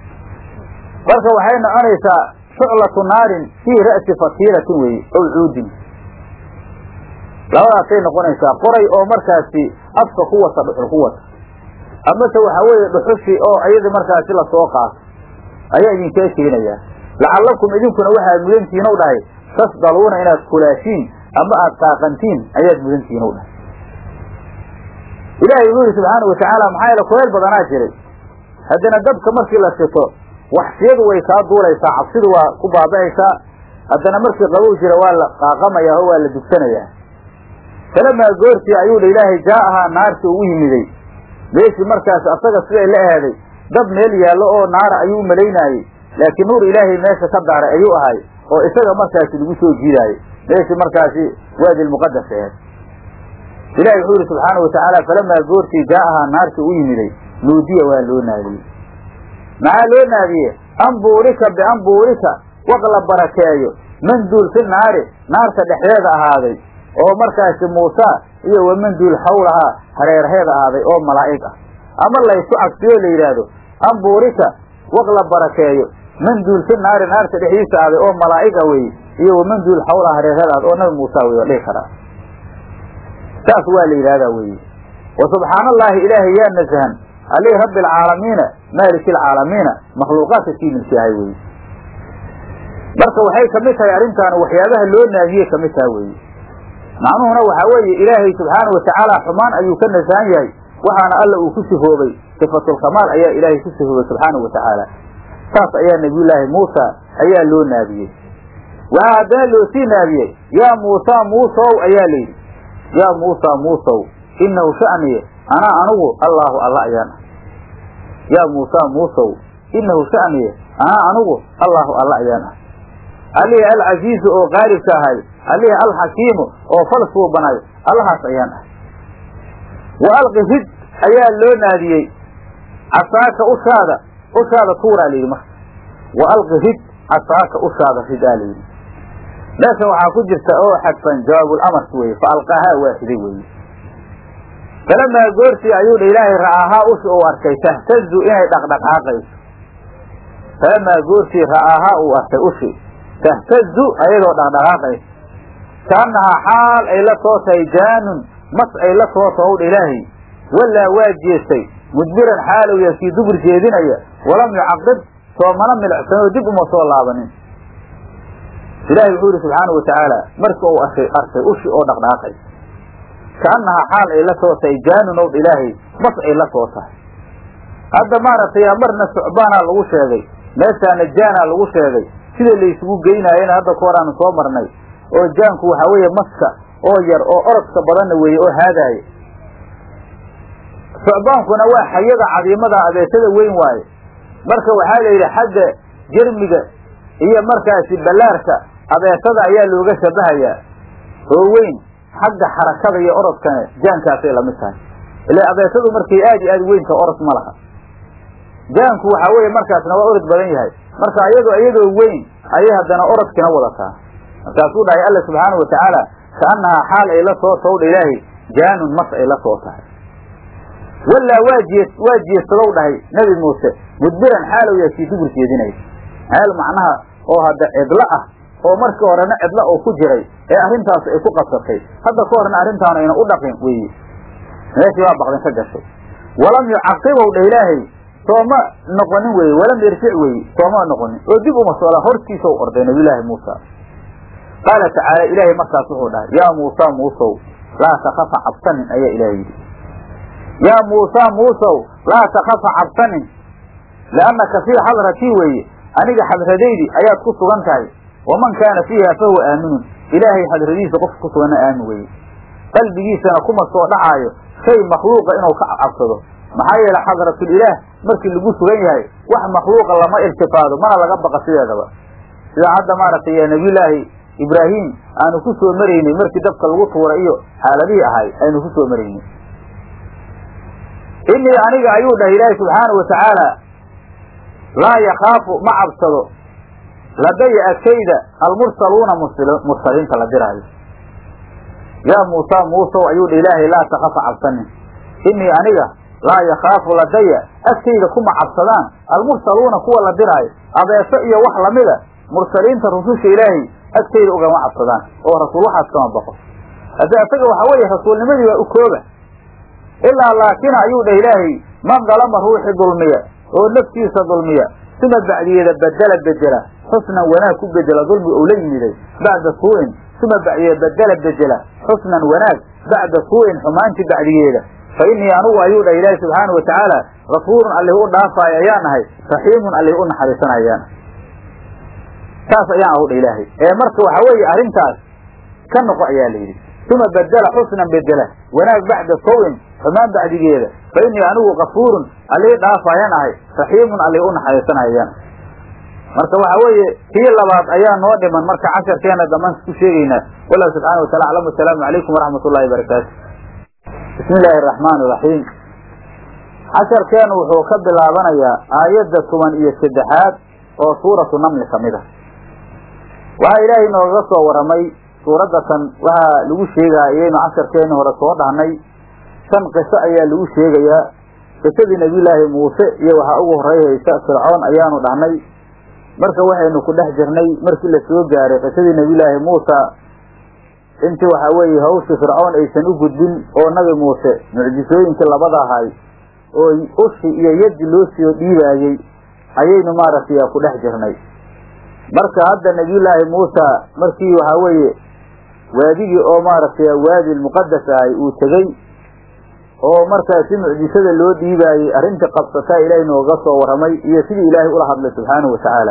marka waxay noconaysaa shuclatu naarin fii ra'si fatiilatin weeye ow cuudin labadaasay noqonaysaa qoray oo markaasi afka ku wata dhuxul ku wata amase waxaa weeye dhuxushii oo iyadii markaasi lasoo qaato ayaa idinkala keenayaa lacallakum idinkuna waxaad mudantihiin u dhahay tasdaluuna inaad kulaashiin ama aad qaaqantiin ayaad mudantihiin u dhahay ilaahay wuxuu yidhi subxaanau watacaala maxaa yeele kuleyl badanaa jiray haddana dabka markii la shito waxsiyadu way kaa duulaysaa cabsidu waa ku baaba'aysaa haddana markii qabow jira waa la qaaqamayaa oo waa la dugsanayaa falamaa goortii ayuu dha ilaahay jaa'ahaa naarti ugu yimiday meeshii markaas asaga siday la ahaaday dab meel yaallo oo naara ayuu malaynaayey laakiin nuur ilaahay meesha ka daaray ayuu ahay oo isaga markaasi lagu soo jiidaayey meeshii markaasi waadi lmuqadas aheed ilahi wuxuu yidhi subxaana watacaala falamaa goortii jaa'ahaa naarti u yimiday nuudiya waa loo naadiyey maxaa loo naadiye ambuurika biambuurika waq la barakeeyo manduul fi naari naarta dhexdeeda ahaaday oo markaasi muusa iyo wamanduul xawlahaa hareeraheeda ahaaday oo malaa'ig ah ama laysu cagsiyo la yidhaahdo ambuurika waq la barakeeyo manduul fi naari naarta dhexdiisa ahaaday oo malaa'ig ah weye iyo wamanduul xawlaha hareeraheeda ahaaday oo nabi muusa wey waa dhihi karaa saas waa la yidhahdaa weye wa subxaana allaahi ilaahay yaa nasahan alih rabbi alcaalamiina maaliki alcaalamiina makhluuqaadka kii milkiyahay weye marka waxay kamid tahay arrintaan waxyaabaha loo naadiyey kamid taha weye macnuhuna waxaa weeye ilaahay subxaana watacaala xumaan ayuu ka nasahan yahay waxaana alla uu ku sifoobay sifatulkamaal ayaa ilaahay ku sifoobay subxaana watacaala saas ayaa nabiyullaahi muusa ayaa loo naadiyey waxaa haddana loo sii naadiyey yaa muusa muusow ayaa layidhi yaa muusa muusow inahu sha'niye anaa anugu allaahu alla ayaan ah yaa muusa muusow inahu sha'niye anaa anugu allaahu alla ayaan ah alihi alcasiizu oo qaalibka ahay alihi alxakiimu oo falsuu banay allahaas ayaan ah wa alqi rid ayaa loo naadiyey casaaka ushaada ushaada tuuraa layidhi marka wa alqi rid casaaka ushaada ridaa layidhi meeshan waxaa ku jirta oo xadfan jawaabulamars weye fa alqaahaa waa riday weye falamaa goortii ayuu dha ilaahay ra'aahaa ushi uu arkay tahtazu inay dhaqdhaqaaqayso falamaa goortii ra'aahaa uu arkay ushi tahtazu ayadoo dhaqdhaqaaqayso kaannahaa xaal ay la soo tahay jaanun mas ay la soo tahow dha ilaahay walaa waa jeestay mudbiran xaalow ya kii dubur jeedinaya walam yucaqib soomana milicsanoo dib uma soo laabanin ilaahay wuxuu yihi subxaana watacaala marka uu arkay arkay ushi oo dhaqdhaqaaqaysa kaannahaa xaal ay la soo tahay jaanun ow ilaahay mas ay la soo tahay hadda maaragtay marna sucbaanaa lagu sheegay meeshaana jaanaa lagu sheegay sida laysugu geynaayena hadda ka horaanu soo marnay oo jaanku waxaa weeye maska oo yar oo orodka badanna weeye oo haadaaya socbaankuna waa xayada cadiimada abeesada weyn waaye marka waxaa la yidhi xagga jermiga iyo markaasi ballaarka abeesada ayaa looga shabahayaa oo weyn xagga xarakada iyo orodkana jaankaasay lamid tahay ila abeesadu markay aad iyo aad weynta orod ma laha jaanku waxaa weeye markaasna waa orod badan yahay marka iyadoo iyadoo weyn ayay haddana orodkina wadataa markaasuu dhahay alla subxaanau watacaala kaannahaa xaal ay la soo towdha ilaahay jaanun mas ay la soo tahay wallaa waa jee waa jeesadow dhahay nebi muuse mudbiran xaalow yaa kii dubur jeedinaya meel macnaha oo hadda cidlo ah oo markii horena cidlo oo ku jiray ee arrintaas ay ku qabsatay hadda ka horna arrintaanu ayna u dhaqin weeye meeshii baa baqdin ka gashay walam yucaqibow dha ilaahay sooma noqonin weye walam yarjic weye sooma noqonin oo dib uma soola hortiisa u orday nabiyulaahi muusa qaala tacaala ilaahay markaas wuxuu dhahay yaa muusa muusow laa takafa cabsanin ayaa ilahay yidhi yaa muusa muusow laa takafa cabsanin liannaka fii xadratii weeye aniga xadradaydi ayaad ku sugan tahay waman kaana fiiha fahuwa aaminun ilaahay xadradiisa qofka ku suganna aamin weye qalbigiisana kuma soo dhacaayo shay makhluuqa inuu ka cabsado maxaa yeele xadratul ilaah markii lagu sugan yahay wax makhluuqa lama iltifaado mana laga baqa sideedaba sida hadda maaragtay nabiyulaahi ibraahim aanu ku soo maraynay markii dabka lagu tuuray iyo xaaladihii ahay aynu ku soo maraynay inii aniga ayuu dhahay ilaahi subxaana wa tacaala laa yakaafu ma cabsado ladaya agtayda almursaluuna mursaliinta la diraayo yaa muusa muusow ayuu dha ilaahay laa takafa cabsanin inii aniga laa yakaafu ladaya agtayda kuma cabsadaan almursaluuna kuwa la diraayo abeeso iyo wax lamida mursaliinta rususha ilaahay agtayda ugama cabsadaan oo rasuul waxaas kama baqo hadde isaga waxaa weeye rasuulnimadii waa u kooba ilaa laakina ayuu dhah ilaahay man dalama ruuxi dulmiya oo naftiisa dulmiya suma bacdiyeeda bedela bedela xusnan wanaag ku bedela dulmi ou la yimiday bacda suu'in suma bacdiyeeda bedela bedela xusnan wanaag bacda suu'in xumaanti bacdigeeda fa innii anugu ayuu dhah ilaahi subxaana wa tacaala gafuurun allih u dhaafaayo ayaan ahay raxiimun allih u naxariisanayaan saas ayaan ahu dha ilaahay ee marka waxa weeye arrintaas ka noqo ayaa la yidhi uma bedela xusnan bedela wanaag bacda sawin xumaan bacdigeeda fa innii anigu kafuurun allii dhaafayaan ahay raxiimun allih u naxariisanayaan marka waxa weeye kii labaad ayaa noo dhiman marka casharkeena damaan ku sheegaynaa wallahu subxana wa taala aclam asalaamu calaykum waraxmat ullahi barakaatu bismi illaahi araxmaan iraxiim casharkeenu wuxuu ka bilaabanayaa aayadda toban iyo saddexaad oo suuratu namli ka mid a waxaa ilaahay noogaga soo waramay suuradda tan waxaa lagu sheegaa iyaynu casharkeeni hore soo dhahnay shan qiso ayaa lagu sheegayaa qisadii nebiyulaahi muuse iyo waxaa ugu horeyhaysa fircoon ayaanu dhahnay marka waxaynu ku dhex jirnay markii la soo gaaray qisadii nebiyulaahi muusa intii waxaa weeye hawshii fircoon aysan u gudbin oo nabi muuse mucjisooyinkii labada ahay oo ushi iyo yaddi loo soo dhiibaayey ayaynu maaragtay ku dhex jirnay marka hadda nebiyullaahi muusa markii waxaa weeye waadigii oo maaragtay waadi muqadas ahay uu tegey oo markaasi mucjisada loo dhiibaayey arrintii qabsataa ilaahay nooga soo warramay iyo sidii ilaahay ula hadlay subxaanahu wa tacaala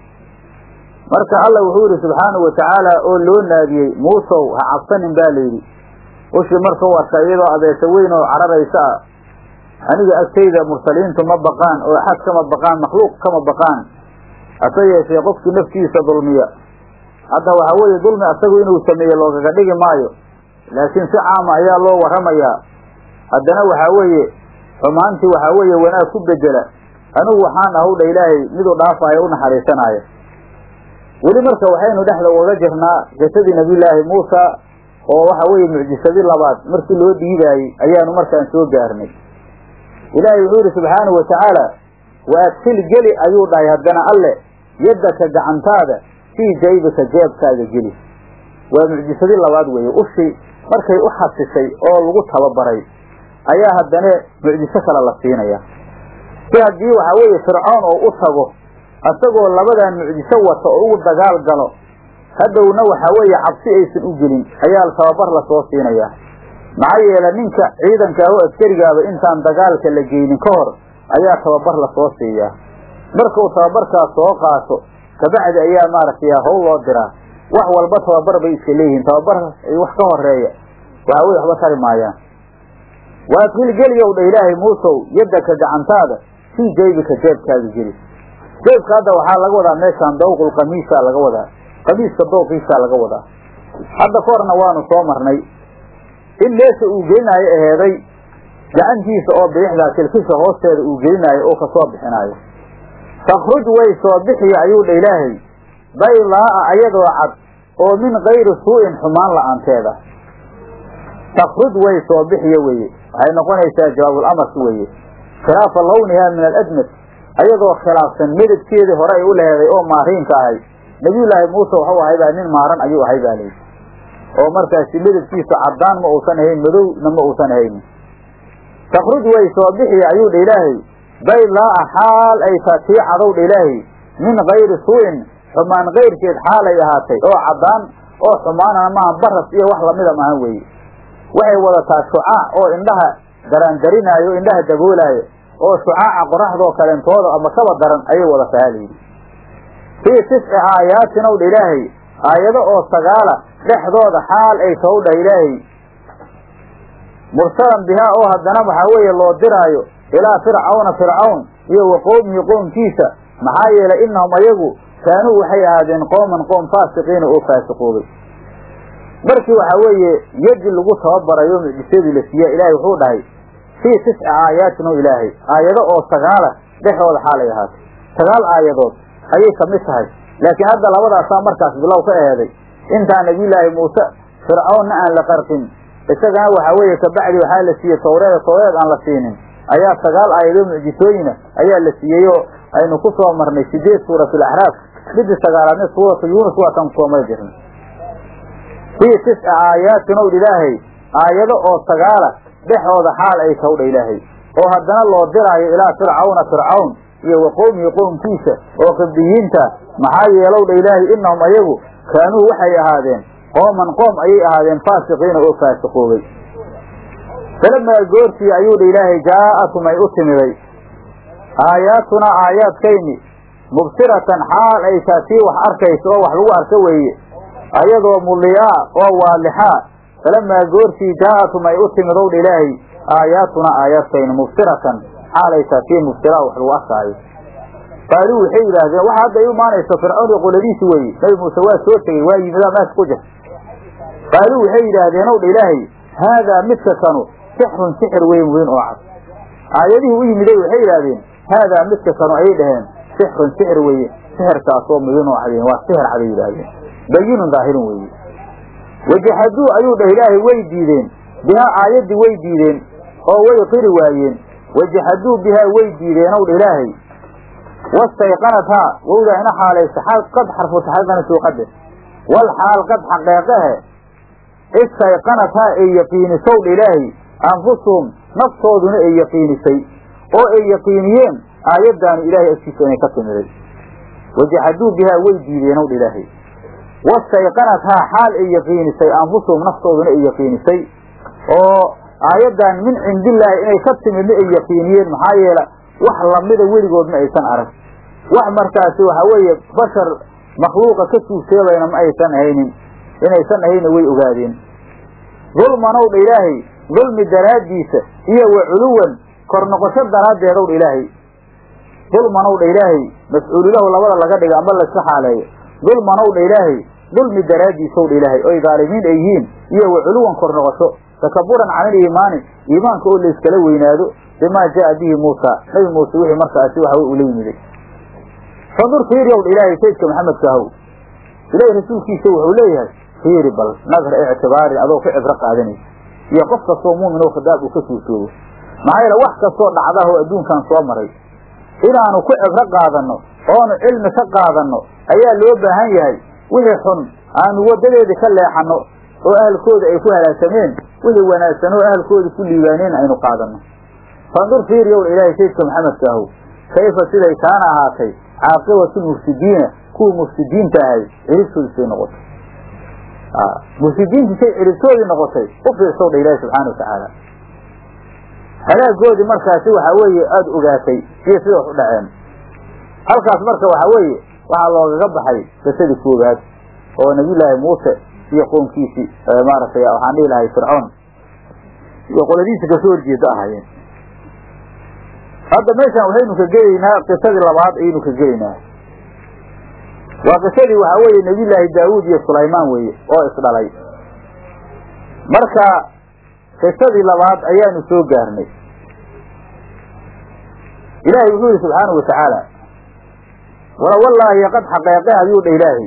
marka alla wuxuu yidhi subxaanahu wa tacaala oo loo naadiyey muusow ha cabsanin baa layidhi ushii markau arka iyadoo abeesa weyn oo cararaysa ah aniga agtayda mursaliintu ma baqaan oo axad kama baqaan makhluuq kama baqaan hase yeeshee qofkii naftiisa dulmiya hadda waxaa weeye dulmi asagu inuu sameeye loogaga dhigi maayo laakiin si caama ayaa loo warramayaa haddana waxaa weeye xumaantii waxaa weeye wanaag ku bedela anigu waxaan ahowdha ilaahay miduu dhaafaayo u naxariisanaayo weli marka waxaynu dhexda ugaga jirnaa qisadii nebiyullaahi muusa oo waxa weeye mucjisadii labaad markii loo dhiibaayey ayaanu markaan soo gaarnay ilaahay wuxuu yidhi subxaanahu wa tacaala wa adkil geli ayuu dhahay haddana alle yaddaka gacantaada fii jaybika jeebkaaga geli waa mucjisadii labaad weeye ushii markay u xasishay oo lagu tababaray ayaa haddana mucjiso kale la siinaya si haddii waxaa weeye fircoon oo u tago isagoo labadan mucjiso wata oo ugu dagaal galo hadhowna waxaa weeye cabsi aysan u gelin ayaa tababar lasoo siinayaa maxaa yeele ninka ciidanka ah oo askarigaaba intaan dagaalka la geynin ka hor ayaa tababar lasoo siiyaa markuu tababarkaas soo qaato kabacdi ayaa maaragtay howl loo diraa wax walba tababar bay iska leeyihiin tababar wax ka horeeya waxa weye waxba tari maayaan waadkil geliyow dha ilaahay muusow yaddaka gacantaada fii jaybika jeebkaaga geli jeebka hadda waxaa laga wadaa meeshaan dawqul qamiisaa laga wadaa qamiiska dooqiisaa laga wadaa hadda ka horna waanu soo marnay in meesha uu gelinaayo aheeday gacantiisa oo bidixdaa kilkisha hoosteeda uu gelinaayo oo kasoo bixinaayo takhruj way soo bixiya ayuu dha ilaahay baylaa'a ayadoo cad oo min kayri suu'in xumaan la'aanteeda takhruj way soo bixiya weeye waxay noqonaysaa jawaabulamarki weeye khilaafa lawnihaa min aladmad ayadoo khilaafsan medadkeedii hore ay u leheeday oo maariinka ahay nabiyullaahi muuse waxuu ahay baa nin maaran ayuu ahay baa layidhi oo markaasi medadkiisu caddaan ma uusan ahayn madowna ma uusan ahaynin takhruj way soo bixiya ayuu dha ilaahay baylaa'a xaal ay taa tii cadow dha ilaahay min kayri suu'in xumaan kayrkeed xaal ay ahaatay oo caddaan oo xumaanana maaha baras iyo wax lamida maahan weeye waxay wadataa shucaac oo indhaha daraandarinaayo indhaha daboolaayo oo shucaaca qoraxdoo kaleentooda ama kaba daran ayay wadataa halayidhi fii tisci aayaatin ow dha ilaahay aayado oo sagaala dhexdooda xaal ay tow dhah ilaahay mursalan bihaa oo haddana waxaa weeye loo diraayo ilaa fircawna fircawn iyo wa qowmihi qoomkiisa maxaa yeelay innahum ayagu kaanuu waxay ahaadeen qooman qoom faasiqiina oo faasiqoobay markii waxaa weeye yadi lagu tababarayo mucjisadii la siiya ilaahay wuxuu dhahay fii tisci aayaatin oo ilaahay aayado oo sagaala dhexdooda xaalay ahaatay sagaal aayadood ayay ka mid tahay laakiin hadda labadaasaa markaas bilow ka eheeday intaa nabiyullaahi muuse fircawnna aan la qarqin isagana waxaa weeye kabacdi waxaa la siiyey tawreeda tawreed aan la siinin ayaa sagaal aayadoo mucjisooyina ayaa la siiyey oo aynu ku soo marnay sideed suuratu alaxraaf midii sagaalaadna suuratu yuunus waataan kusoo mari jirnay fii tisci aayaatin ow ilaahay aayado oo sagaala dhexooda xaal ay tawdha ilaahay oo haddana loo diraayo ilaa fircawna fircawn iyo wa qowmihi qoomkiisa oo qibdiyiinta maxaa yeelow dha ilaahay innahum ayagu kaanuu waxay ahaadeen qooman qoom ayay ahaadeen faasiqiina oo faasiqoobay falamaa goortii ayuu dha ilaahay jaa'atum ay u timiday aayaatunaa aayaadkayni mubsiratan xaal ay taa tii wax arkaysa oo wax lagu arka weeye ayadoo muliyaa oo waalixaa falamaa goortii jaa'atum ay u timid ow dha ilaahay aayaatunaa aayaadkayni mubsiratan xaal ay taa tii mubsiraa wax lagu arkaayo qaaluu waxay yidhaahdeen waxa hadda ay imaanayso fircawn iyo qoladiisi weeye nabi muuse waa soo tegey waa yimidaa meesha ku jir qaaluu waxay yidhaahdeen ow dha ilaahay haadaa midka kanu sixrun sixir weyn weyn oo cad aayadihii u yimiday waxay yidhaahdeen haadaa midka kanu ayay dhaheen sixrun sixir weeye sixirkaasoo mubiin oo cadeen waa sixir caday yidhaahdeen bayinun daahirun weeye wajaxaduu ayuu dhah ilaahay way diideen bihaa aayaddii way diideen oo way qiri waayeen wajaxaduu bihaa way diideen ow dha ilaahay wastayqanathaa wowdaa ina xaalaysa qad xarfu taxaqana suuqade wal xaal qad xaqeeqahe istayqanathaa ay yaqiinisow dha ilaahay anfusuhum naftooduna ay yaqiinisay oo ay yaqiiniyeen aayaddaanu ilaahay agtiisa inay ka timiday wajaxaduu bihaa way diideen ow dha ilaahay wastayqanathaa xaal ay yaqiinisay anfusuhum naftooduna ay yaqiinisay oo aayaddan min cindillaahi inay ka timidna ay yaqiiniyeen maxaa yeela wax lamida weligood ma aysan arag wax markaasi waxa weeye bashar makhluuqa ka suugseebayna ma aysan ahaynin inaysan ahayna way ogaadeen dulmanow dha ilaahay dulmi daraaddiisa iyo wa culuwan kor noqosho daraaddeedow dha ilaahay dulmanow dha ilaahay mafcuulilahu labada laga dhiga amba layska xaaleeyo dulmanow dha ilaahay dulmi daraaddiisow dha ilaahay oy dhaalimiin ay yihiin iyo wa culuwan kor noqosho takaburan can iliimaani iimaanka oo layskala weynaado bimaa jaa bihi muusa nabi muuse wixii markaasi waxa ula yimiday fandur fiiriyow dha ilaahay saydka maxamedka ahow ilaahay rasuulkiisa wuxuu leeyahay fiiri bal nadar ictibaarin adoo ka cibro qaadanaysa iyo qof kastoo muumin oo khidaab uu ka suurtoobo maxaa yeele wax kastoo dhacdah oo adduunkan soo maray inaanu ku cibro qaadanno oonu cilmi ka qaadanno ayaa loo baahan yahay wixii xun aanu waddadeedii ka leexanno oo ahalkooda ay ku halaagsameen wixii wanaagsan oo ahalkooda ku liibaaneen aynu qaadanno fandur fiiriyow ilaahay saydka maxamedka ahow kayfa siday kaana ahaatay caaqibatu lmufsidiina kuwa mufsidiinta ahay ciribtoodii say noqotay mufsidiintii say ciribtoodii noqotay u fiirsow dha ilaahi subxaana watacaala halaagoodii markaasi waxaa weeye aada ogaatay iyo sida wax u dhaceen halkaas marka waxaa weeye waxaa loogaga baxay qisadii koowaad oo nabiyullaahi muuse iyo qoonkiisii maaragtay waxaan dhihi lahay fircoon iyo qoladiisa kasoo horjeeda ahaayeen hadda meeshaan waxaynu ka gelaynaa qisadii labaad ayaynu ka gelaynaa waa qisadii waxaa weeye nabiyullaahi daawuud iyo sulaymaan weeye oo isdhalay marka qisadii labaad ayaanu soo gaarnay ilaahay wuxuu yihi subxaanahu watacaala wala wallaahi qad xaqeeqe ayuu dha ilaahay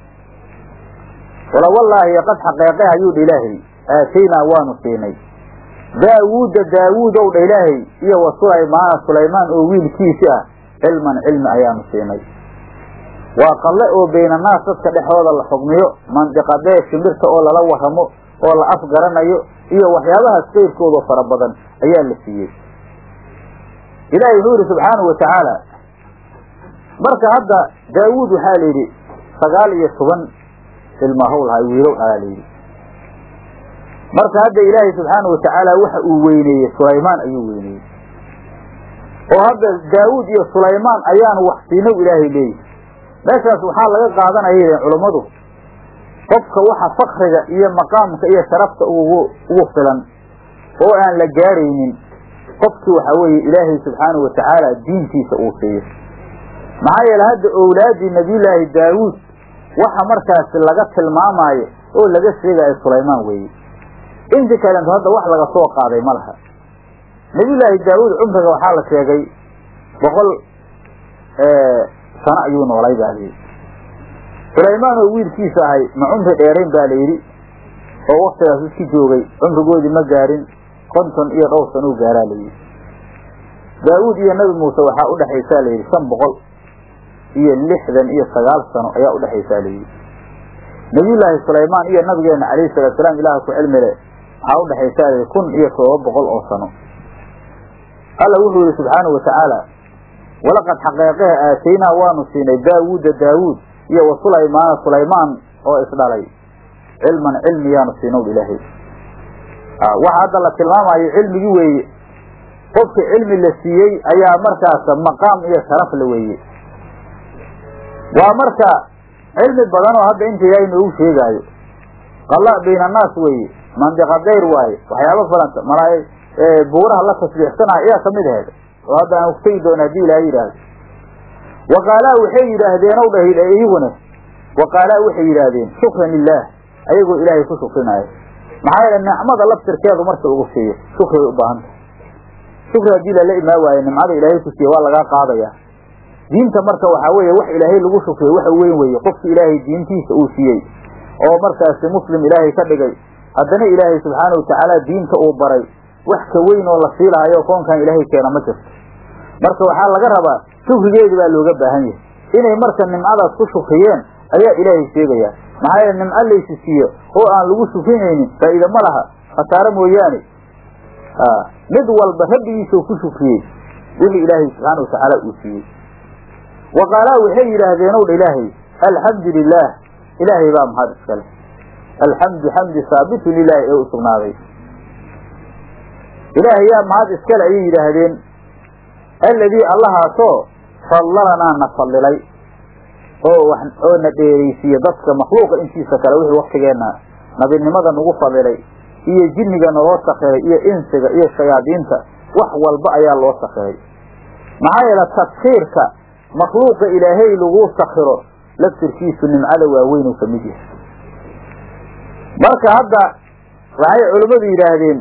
wala wallaahi qad xaqeeqe ayuu dha ilaahay aataynaa waanu siinay daawuuda daawuud ow dha ilaahay iyo wa sulaymaana sulaymaan oo wiilkiisi ah cilman cilmi ayaanu siinay waa qalle oo baynanaas dadka dhexdooda la xugmiyo mandiqadee shimbirta oo lala waramo oo la afgaranayo iyo waxyaabahaas kayrkooda fara badan ayaa la siiyey ilaahay wuxuu yihi subxaanahu watacaala marka hadda daawuud waxaa la yidhi sagaal iyo toban ilmahow lahay wiilow dhalaa la yidhi marka hadda ilaahay subxaanahu watacaala waxa uu weyneeyey sulaymaan ayuu weyneeyey oo hadda daawuud iyo sulaymaan ayaanu wax siinow ilaahay leeyihi meeshaas waxaa laga qaadanaya yidheen culummadu qofka waxa fakriga iyo maqaamka iyo sharafta ugu ugu filan oo aan la gaaraynin qofkii waxa weeye ilaahay subxaanahu watacaala diintiisa uu siiyo maxaa yeele hadda owlaaddii nabiyullaahi daawuud waxa markaasi laga tilmaamaayo oo laga sheegayo sulaymaan weeye inti kalento hadda wax laga soo qaaday ma laha nabiyullaahi daawuud cumriga waxaa la sheegay boqol sano ayuu noolay baa layidhi sulaymaan oo wiilkiisa ahay ma cumri dheerayn baa layidhi oo waktigaas iski joogay cumrigoodii ma gaarin konton iyo dhowr sano u gaaraa layidhi daawuud iyo nabi muuse waxaa udhexaysaa layidhi shan boqol iyo lixdan iyo sagaal sano ayaa udhexaysaa layidhi nabiyullaahi sulaymaan iyo nabigeena calayhi salatu salaam ilaah ku cilmile waxaa udhexaysaa layidhi kun iyo todoba boqol oo sano alla wuxuu yihi subxaanahu watacaala walaqad xaqeeqeha aataynaa waanu siinay daawuuda daawuud iyo wa sulaymaana sulaymaan oo isdhalay cilman cilmi yaanu siinow ilaahay waxa hadda la tilmaamayo cilmigii weeye qofka cilmi la siiyey ayaa markaas maqaam iyo sharaf la weeye waa marka cilmi badan oo hadda inta yaa inoogu sheegaayo qalla bayna annaas weeye mandiqa dayr waaye waxyaaba falanta malaa buuraha la tasbiixsanaya ayaa kamid aheed oo hadda aan utegi doona hadii ilaaha yidhaahdo waqaalaa waxay yidhaahdeen ow dhah iyaguna waqaalaa waxay yidhaahdeen shukran lilaah ayagoo ilaahay ku shukrinaayo maxaa yeele nicmada laftirkeedu marka ugu siiyo shukriay u baahanta shukri haddii lala imaa waayo nimcada ilaahay ku siiye waa lagaa qaadaya diinta marka waxaa weeye wax ilaahay lagu shukriyo waxa weyn weeye qofki ilaahay diintiisa uu siiyey oo markaasi muslim ilaahay ka dhigay haddana ilaahay subxaana watacaala diinta uu baray wax ka weyn oo la siilahayo koonkan ilaahay keena ma jirto marka waxaa laga rabaa shukrigeedi baa looga baahan yahay inay marka nimcadaas ku shukriyeen ayaa ilaahay sheegaya maxaa yeele nimco laysi siiyo oo aan lagu shukrinaynin faa'iida ma laha khasaare mooyaane mid walba rabbigiisao ku shukriyey wixii ilaahay subxaana watacaala uu siiyey wa qaalaa waxay yidhaahdeen ow dha ilaahay alxamdu lilaah ilaahay baa mahad iskale alxamdu xamdi saabitun lilaahi ee u sugnaaday ilaahay yaa mahad iskale ayay yidhaahdeen alladii allahaasoo fallalanaa na fallilay oo oo na dheeraysiiye dadka makhluuqa intiisa kale wixii waktigeenna nabinimada nagu fadilay iyo jinniga naloo sakiray iyo insiga iyo shayaadiinta wax walba ayaa loo sakiray maxaa yeele tadkiirka makhluuqa ilaahay lagu sakiro laftirkiisu nimcada waaweynuu ka mid yahay marka hadda waxay culimmadu yidhaahdeen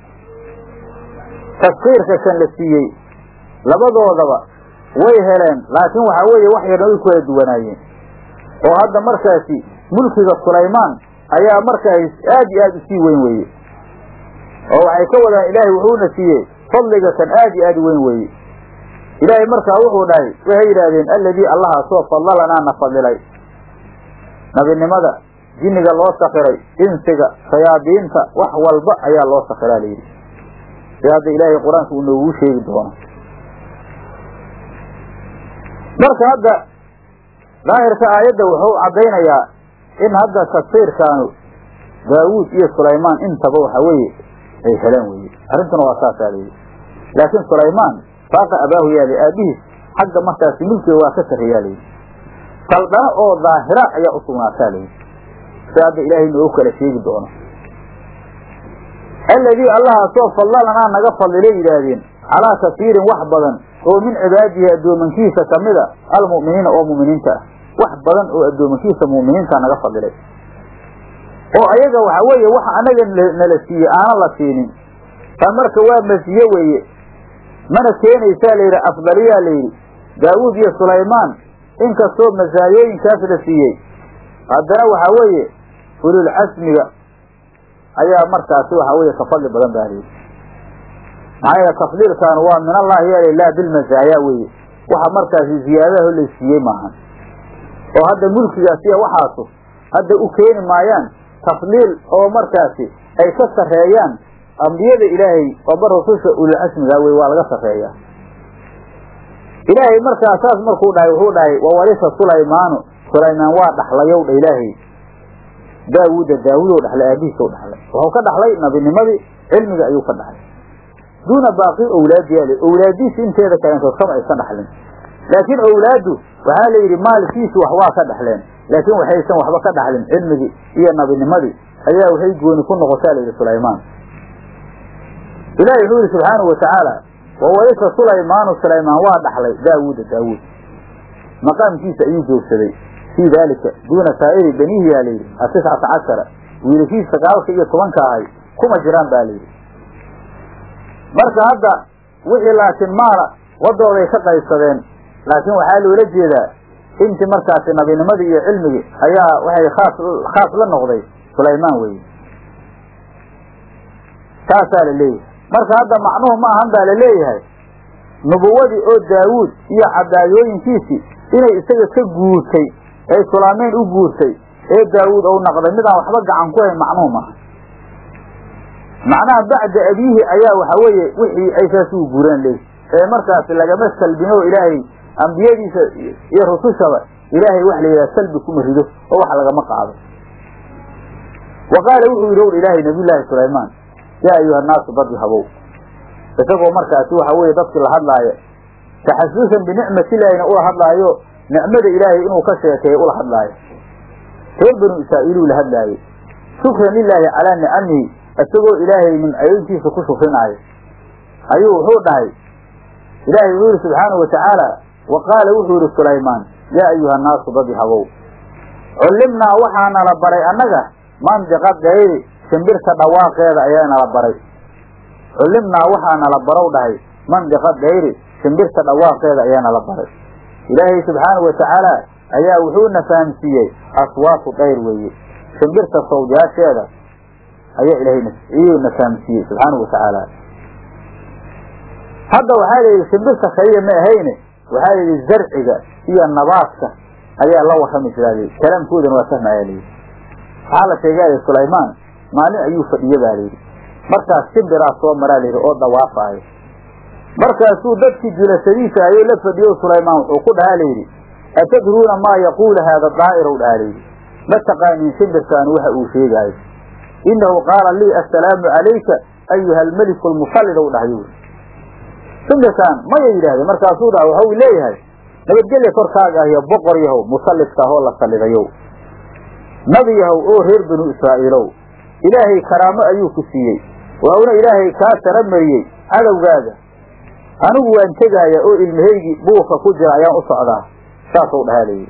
tadkiirka kan la siiyey labadoodaba way heleen laakiin waxaa weeye wax yarna way kala duwanaayeen oo hadda markaasi mulkiga sulaymaan ayaa markaas aad iyo aad usii weyn weeye oo waxay ka wadaan ilaahay wuxuuna siiyey fadliga kan aad iyo aad weyn weeye ilaahay markaa wuxuu dhahay waxay yidhaahdeen alladii allahaasoo fadlalanaa na fadilay nabinimada jinniga loo sakiray insiga shayaadiinta wax walba ayaa loo sakiraa layidhi si hadda ilaahay qur-aanka uu noogu sheegi doono marka hadda daahirka aayadda wuxuu caddaynayaa in hadda tafsiirkaanu daawuud iyo sulaymaan intaba waxa weeye ay heleen weye arrintuna waa saasaa layidhi laakiin sulaymaan faaqa abaahu yaali aabihiis xagga markaasi mulkiga waa ka sarreeyaa layidhi saldano oo daahira ayaa u sugnaataa layidhi si hadda ilaahay noogu kala sheegi doono alladii allahaasoo fadlalanaa naga fadlilay yidhaahdeen calaa kasiirin wax badan oo min cibaadihi addoomankiisa kamida almu'miniina oo mu'miniinta ah wax badan oo addoomankiisa mu'miniinta naga fadilay oo ayaga waxa weeye waxa anaga nala siiyey aanan la siinin taa marka waa masiye weeye mana keenaysaa layidhi afdaliyaa layidhi daawuud iyo sulaymaan inkastoo masaayooyinkaas la siiyey haddana waxaa weeye ulul casmiga ayaa markaasi waxaa weeye ka fadli badan baa layidhi maxaa yeele tafdiilkan waa min allahi yaala laa bilmasaaya weeye waxa markaasi ziyaadaho la siiyey maahan oo hadda mulkigaas iyo waxaasu hadda u keeni maayaan tafdiil oo markaasi ay ka sarreeyaan ambiyada ilaahay ooba rususha ululcasmiga wey waa laga sarreeyaa ilaahay markaa saas markuu dhahay wuxuu dhahay wawarisa sulaymaanu sulaymaan waa dhaxlayow dha ilaahay daawuuda daawudow dhaxlay aabihiisow dhaxlay wuxuu ka dhaxlay nabinimadii cilmiga ayuu ka dhaxlay duuna baaqi owlaadiyaale owlaadiisi inteeda kaleentood kama aysan dhaxlin laakiin owlaaddu waxaa la yidhi maalkiisu wax waa ka dhaxleen laakiin waxaysan waxba ka dhaxlin cilmigii iyo nabinimadii ayaa waxay gooni ku noqotaa la yidhi sulaymaan ilahi wuxuu yihi subxaanau watacaala wawarisa sulaymaanu sulaymaan waa dhaxlay daawuuda daawuud maqaamkiisa ayuu joogsaday fii daalika duuna saa'iri benihi yaa layidhi atiscata cashara wiilashiisa sagaalka iyo tobanka ahay kuma jiraan ba layidhi marka hadda wixii laakiin maala wadooday ka qaybsadeen laakiin waxaa loola jeedaa intii markaasi nabinimadii iyo cilmigii ayaa waxay khaas khaas la noqday sulaymaan weye saasaa la leeyahay marka hadda macnuhu ma ahan baa la leeyahay nubuwadii oo daawuud iyo cadaayooyinkiisii inay isaga ka guurtay ee sulaameyn u guurtay ee daawuud ou naqday midaan waxba gacan ku hayn macnuhu maaha macnaha bacda abiihi ayaa waxa weeye wixii ay saas ugu guureen leey ee markaas lagama salbino ilaahay ambiyadiisa iyo rusushaba ilaahay wax la yidhaha salbi kuma rido oo wax lagama qaado wa qaala wuxuu yidhi owr ilaahay nabiyullaahi sulaymaan yaa ayuha naasu dad habow isagoo markaasi waxa weeye dadkii la hadlaaya taxasuusan binicmatilaahina ula hadlaayo nicmada ilaahay inuu ka sheekeeyo ula hadlaayo reer banu israa'iiluu la hadlaayey shukran lilaahi calaa nicamihi isagoo ilaahay nimcayooyinkiisa ku shukrinaayo ayuu wuxuu dhahay ilaahay wuxuu yihi subxaanau watacaala wa qaala wuxuu yihi sulaymaan yaa ayuha naasu dadi habow cullimnaa waxaa nala baray annaga mandiqa gayri shimbirta dhawaaqeeda ayaa nala baray cullimnaa waxaa nala barow dhahay mandiqa gayri shimbirta dhawaaqeeda ayaa nala baray ilaahay subxaanau watacaala ayaa wuxuuna fahamsiiyey aswaatu dayr weeye shimbirta sawdyaasheeda ayaa ilahay iyuuna fahamsiiyey subxaanau watacaala hadda waxaa la yidhi shimbirta kaliya ma ahayne waxaa la yidhi zarciga iyo nabaadka ayaa la warrami jiraa layidhi kalaamkoodana waa fahma ayaa layidhi waxaa la sheegaya sulaymaan maalin ayuu fadhiye baa layidhi markaas shimbiraa soo maraa layidhi oo dawaafaayo markaasuu dadkii jilasadiisa ayuu la fadhiyo sulaymaan wuxuu ku dhahaa layidhi atadruuna maa yaquulu haada daa'irow dhahaa layidhi ma taqaaniin shimbirkaanu waxa uu sheegaayo innahu qaala lii assalaamu calayka ayuha almeliku almusallid ow dhahayo shimbirkaan maya yidhahdeen markaasuu dhaha waxau leeyahay nabadgelya korkaaga ah iyo boqor yahow musallidka ahoo la sallidayow nabi yahow oo reer banu israa'iilow ilaahay karaamo ayuu ku siiyey wauna ilaahay kaa sara mariyey cadowgaaga anigu waan tegaaya oo ilmahaygii buurka ku jira ayaan u socdaa saasuu dhahaa layidhi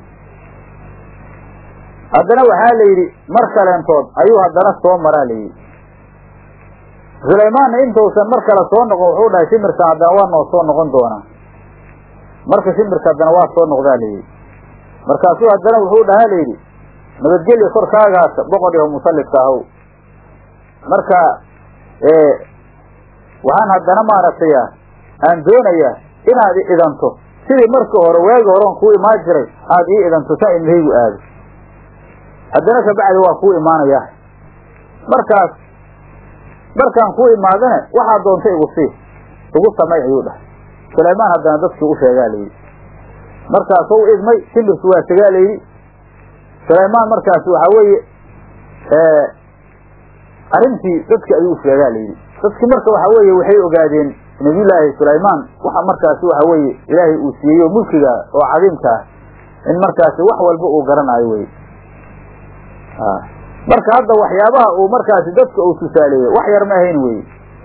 haddana waxaa la yidhi mar kaleentood ayuu haddana soo maraa layidhi sulaymaanna intuusan mar kale soo noqon wuxuu dhahay shimirkan haddana waa noo soo noqon doonaa marka shimirka haddana waa soo noqdaa layidhi markaasuu haddana wuxuu dhahaa layidhi nabadgelya korkaagaasa boqor yaho musallidka ahow marka waxaan haddana maaragtay aan doonayaa inaad i idanto sidii marka hore waagi horeon kuu imaan jiray aada ii idanto saa ilmahaygu aado haddana kabacdi waa kuu imaanaya markaas markaan kuu imaadane waxaa doonta igu sii igu samay ayuu dhahay sulaymaan haddana dadkii u sheegaa layidhi markaasuu idmay shimbirku waa tegaa layidhi sulaymaan markaas waxaa weeye arrintii dadki ayuu u sheegaa layidhi dadkii marka waxaa weeye waxay ogaadeen nabiyullaahi sulaymaan waxa markaasi waxa weeye ilaahay uu siiyey oo mulkiga oo cadiimka ah in markaasi wax walba uu garanaayo wey marka hadda waxyaabaha uu markaasi dadka uu tusaaleeyey wax yar ma ahayn weye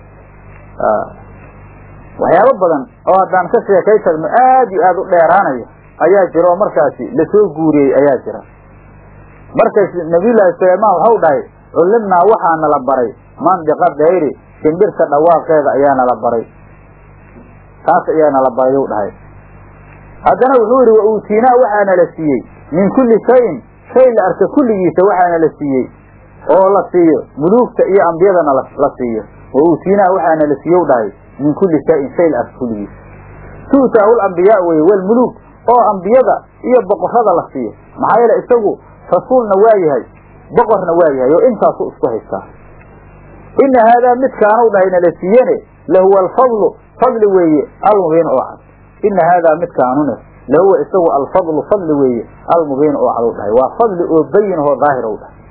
waxyaabo badan oo haddaan ka sheekay tagno aad iyo aada u dheeraanaya ayaa jira oo markaasi lasoo guuriyey ayaa jira markays nabiyullaahi suleymaan waxau dhahay cullimnaa waxaa nala baray mandiqa dayri shimbirta dhawaaqeeda ayaa nala baray taas ayaa nala baray u dhahay haddana wuxuu yidhi wa uutiinaa waxaa nala siiyey min kulli shayin shay la arka kulligiisa waxaa nala siiyey oo la siiyo muluugta iyo ambiyadana la siiyo wa uutiinaa waxaa nala siiye u dhahay min kulli shayin shay la arka kulligiisa tu'taahu lambiyaa weye walmuluug oo ambiyada iyo boqorrada la siiyo maxaa yeele isagu rasuulna waa yahay boqorna waa yahay oo intaasu isku haystaa ina haadaa midkaanu dhahay nala siiyene lahuwa alfadlu fadli weeye almubiin oo cad ina haadaa midkaanune lahuwa isagu alfadlu fadli weeye almubiin oo cad u dhahay waa fadli oo bayin oo daahir u dhahay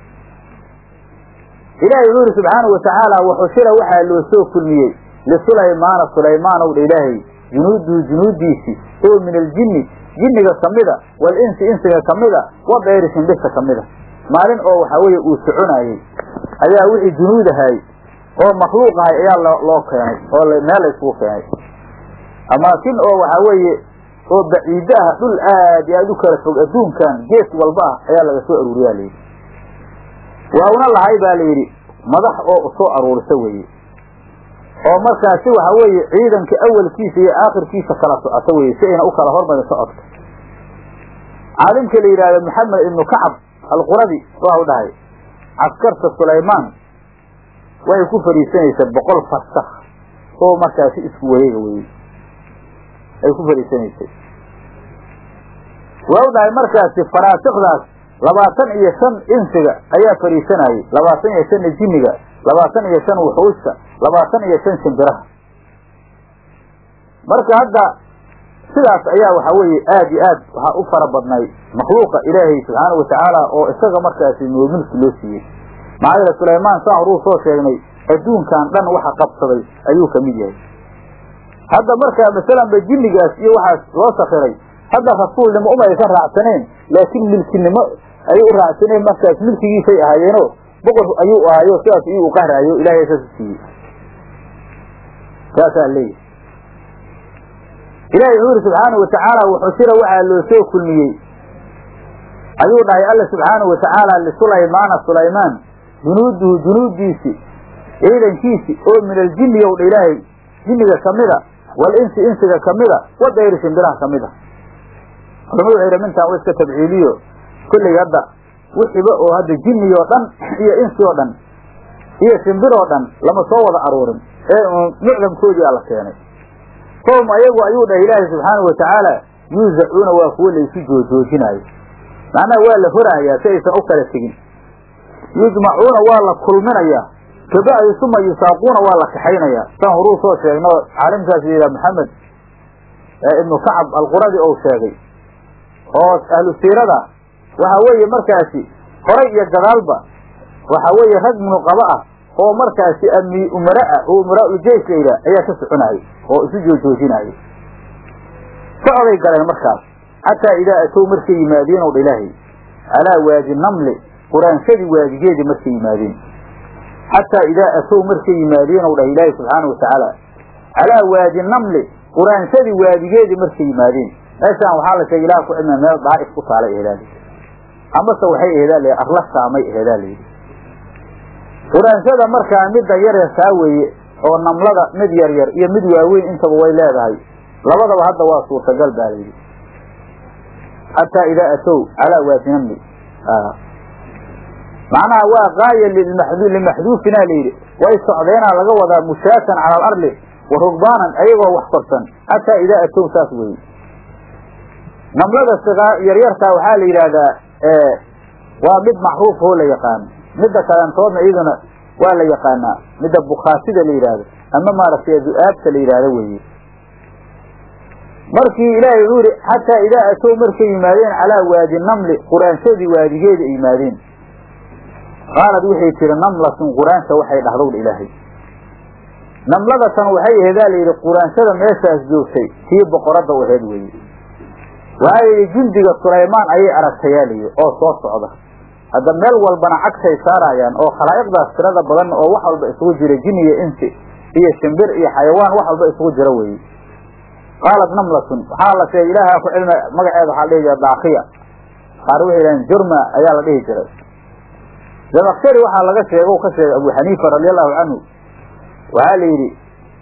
ilaahay wuxuu yidhi subxaanau watacaala waxushira waxaa loo soo kulmiyey lisulaymaana sulaymaan ow dha ilaahay junuuduhu junuudiisii oo min aljinni jinniga kamida walinsi insiga kamida wa dayri shimbirta kamida maalin oo waxaa weeye uu soconaayey ayaa wixii junuud ahay oo makhluuq ahay ayaa loo keenay oo meel layskugu keenay amaakin oo waxaa weeye oo baciiddo ah dhul aad iyo aad u kala fog adduunkan gees walba ah ayaa laga soo aruuriyaa layidhi waa una lahay baa layidhi madax oo usoo aruurisa weeye oo markaasi waxa weeye ciidanka awalkiisa iyo aakhirkiisa kala socoto weye si ayna u kala hormarin socodka caalimka la yidhahdo maxamed ibnu kacab alquradi waxau dhahay caskarta sulaymaan waxay ku fadhiisanaysa boqol farsakh oo markaasi isku wareega weye ay ku fadhiisanaysay waxau dhahay markaasi faraasikdaas labaatan iyo shan insiga ayaa fadhiisanayay labaatan iyo shanna jinniga labaatan iyo shan wuxuusta labaatan iyo shan shimbiraha marka hadda sidaas ayaa waxa weeye aad iyo aad waxaa u fara badnay makhluuqa ilaahay subxaana watacaala oo isaga markaasi mulki loo siiyey maxaa yeele sulaymaan saan horuu soo sheegnay adduunkan dhan waxa qabsaday ayuu kamid yahay hadda markaa masalanba jinnigaas iyo waxaas loo sakiray hadda rasuulnimo umay ka raacsaneen laakiin milkinimo ayay u raacsaneen markaas milkigiisay ahaayeeno boqor ayuu ahaayo sidaas iyuu uqahraayo ilahay saas u siiyey saasaa leeyahy ilahi wuxuu yidhi subxaana watacaala wuxushira waxaa loo soo kulmiyey ayuu dhahay alla subxaana watacaala lisulaymaana sulaymaan junuuduhu junuudiisi ciidankiisi oo min aljinni ow dha ilaahay jinniga kamida walinsi insiga kamida wadayri shimbiraha kamida culamadu waxay yidhi mintaan wa iska tabciiliyo kolley hadda wixiba oo hadda jinni oo dhan iyo insi oo dhan iyo shimbir oo dhan lama soo wada aruurin ee mucdamkoodii a la keenay fahum ayagu ayuu dhahay ilaahay subxaanau watacaala yuuzacuuna waa kuwo laysu joojoojinaayo macnaha waa la horaayaa si aysan u kala tegin yujmacuuna waa la kulminayaa kabacdi suma yusaaquuna waa la kaxaynayaa saan horuu soo sheegno caalimkaas yidhaha maxamed ibnu kacab alquradi ou sheegay oo ahlu siirada waxa weeye markaasi horay iyo gadaalba waxa weeye rag munuqaba ah oo markaasi ami umara ah oo umaraauljeys la yidhaah ayaa ka soconayay oo isu joojoojinayay socday galeen markaas xataa idaa atow markay yimaadeen ow dha ilaahay calaa waadi namli quraanshadii waadigeedii markay yimaadeen xataa idaa atow markay yimaadeen ow dhah ilaahay subxaana watacaala calaa waadi namli quraanshadii waadigeedii markay yimaadeen meeshaan waxaa la sheegay ilaha ku cilmia meel daa'if ku taalay aheedaali amase waxay aheedaa la arla saamay aheedaa layidhi quraanshada markaa midda yaryarkaa weeye oo namlada mid yar yar iyo mid waaweyn intaba way leedahay labadaba hadda waa suurtagal baa layidhi xataa idaa atow calaa waadi namli macnaha waa gaaya limaxduufina layidhi way socdeenaa laga wadaa mushaatan cala alarli wa rugbaanan ayagoo wax korsan xataa idaa atow saas weeye namlada sigaa yaryartaa waxaa la yidhaahdaa waa mid macruuf oo la yaqaano midda kalantoodna iyaduna waa la yaqaanaa midda bukhaasida la yidhaahdo ama maaragtay du-aabta la yidhaahdo weeye markii ilaahay wuxuu yihi xataa idaa atow markay yimaadeen calaa waadi namli quraanshadii waadigeeda ay yimaadeen qaalad waxay tiri namlatun quraansha waxay dhahdowdha ilaahay namladatan waxay aheedaa layidhi quraanshada meeshaas joogtay tii boqoradda u aheed weeye waxaa yidhi jundiga sulaymaan ayay aragtayaa layidhi oo soo socda hadda meel walbana cagsay saarayaan oo khalaa'iqdaas tirada badan oo wax walba isugu jira jin iyo insi iyo shimbir iyo xayawaan wax walba isugu jira weeye qaalat namlatun waxaa la sheegay ilaaha ku cilmi magaceeda waxaa la dhihi jira daakiya qaar waxay yidhahdeen jurma ayaa la dhihi jiray zamakshari waxaa laga sheega ka sheegay abu xaniifa radiallahu canhu waxaa la yidhi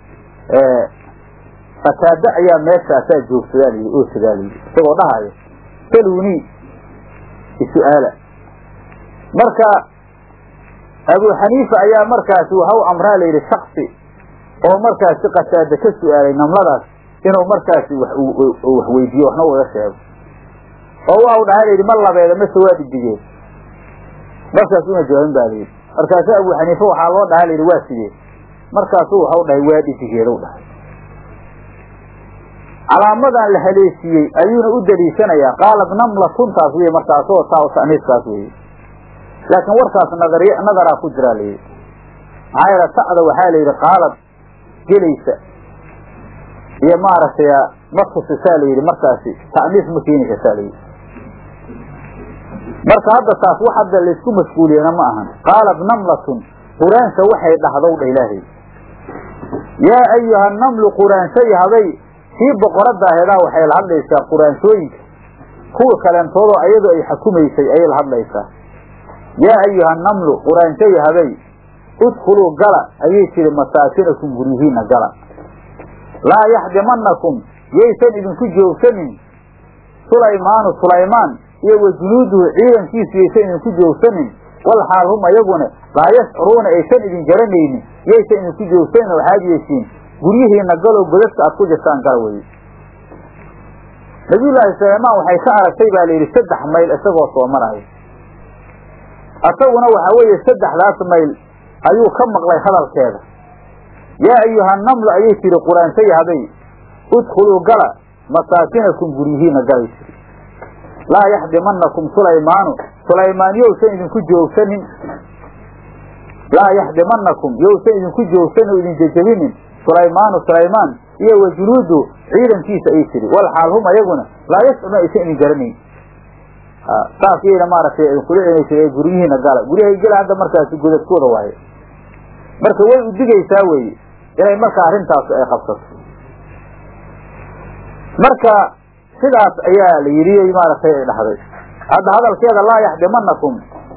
fataada ayaa meeshaasaa joogsadaa layidhi oo sigaa layidhi isagoo dhahayo saluni isu'aala marka abu xaniifa ayaa markaasi waxau amraa layidhi shaksi oo markaasi qataada ka su'aalay namladaas inuu markaasi wax wax weydiiyo waxna uga sheego oo waxau dhahay layidhi ma labeeda mase waa dhidigeen markaas una jawaabin baa layidhi markaasu abu xaniifa waxaa loo dhahaa layidhi waa sidee markaasu waxau dhahay waa dhidigeeda u dhahay calaamadan la haleesiiyey ayuuna u daliishanayaa qaalad namlatuntaas wey markaasoo taa ta'niiskaas weye laakiin warkaas nadariy nadaraa ku jiraa layidhi maxaa yeele ta'da waxaa layidhi qaalad gelaysa iyo maaragtay ma tusisaa layidhi markaasi ta'niis ma keeni kartaa layidhi marka hadda taas wax hadda laysku mashguuliyana ma ahan qaalad namlatun quraansha waxay dhahdow dha ilaahay yaa ayuha namlu quraanshay haday kii boqoradda aheedaa waxay la hadlaysaa quraanshooyinka kuwa kaleentoodoo ayadu ay xukumaysay ayay la hadlaysaa yaa ayuha namlu quraanshay haday udkhuluu gala ayay tiri masaakinakum guryihiina gala laa yaxdimanakum yaysan idinku joogsanin sulaymaanu sulaymaan iyo wa junuuduhu ciidankiisu yaysan idinku joogsanin wal xaal hum ayaguna laa yashcuruuna aysan idin garanaynin yaysan idinku joogsanin waxaad yeeshiin guryihiina galow godadka aad ku jirtaan gala weye nabiyullaahi sulaymaan waxay ka aragtay baa layidhi saddex mayl isagoo soo maraayo asaguna waxaa weeye saddexdaas mayl ayuu ka maqlay hadalkeeda yaa ayuha namlu ayay tiri quraanshay haday udkhuluu gala masaakinakum guryihiina galay tiri laa yaxdimanakum sulaymaanu sulaymaan yowsan idinku joogsanin laa yaxdimanakum yowsan idinku joogsanin oo idin jejebinin sulaymaanu sulaymaan iyo wa junuudu ciidankiisa ay tiri wal xaal hum ayaguna laa yashcuruna aysan idin garanayn saas yayna maaragtay idinkula celinaysa ee guryihiina gala guryahay gela hadda markaasi godadkooda waaye marka way udigaysaa weeye inay marka arrintaas ay qabsato marka sidaas ayaa la yidhi maaragtay ay dhahday hadda hadalkeeda laa yaxdimanakum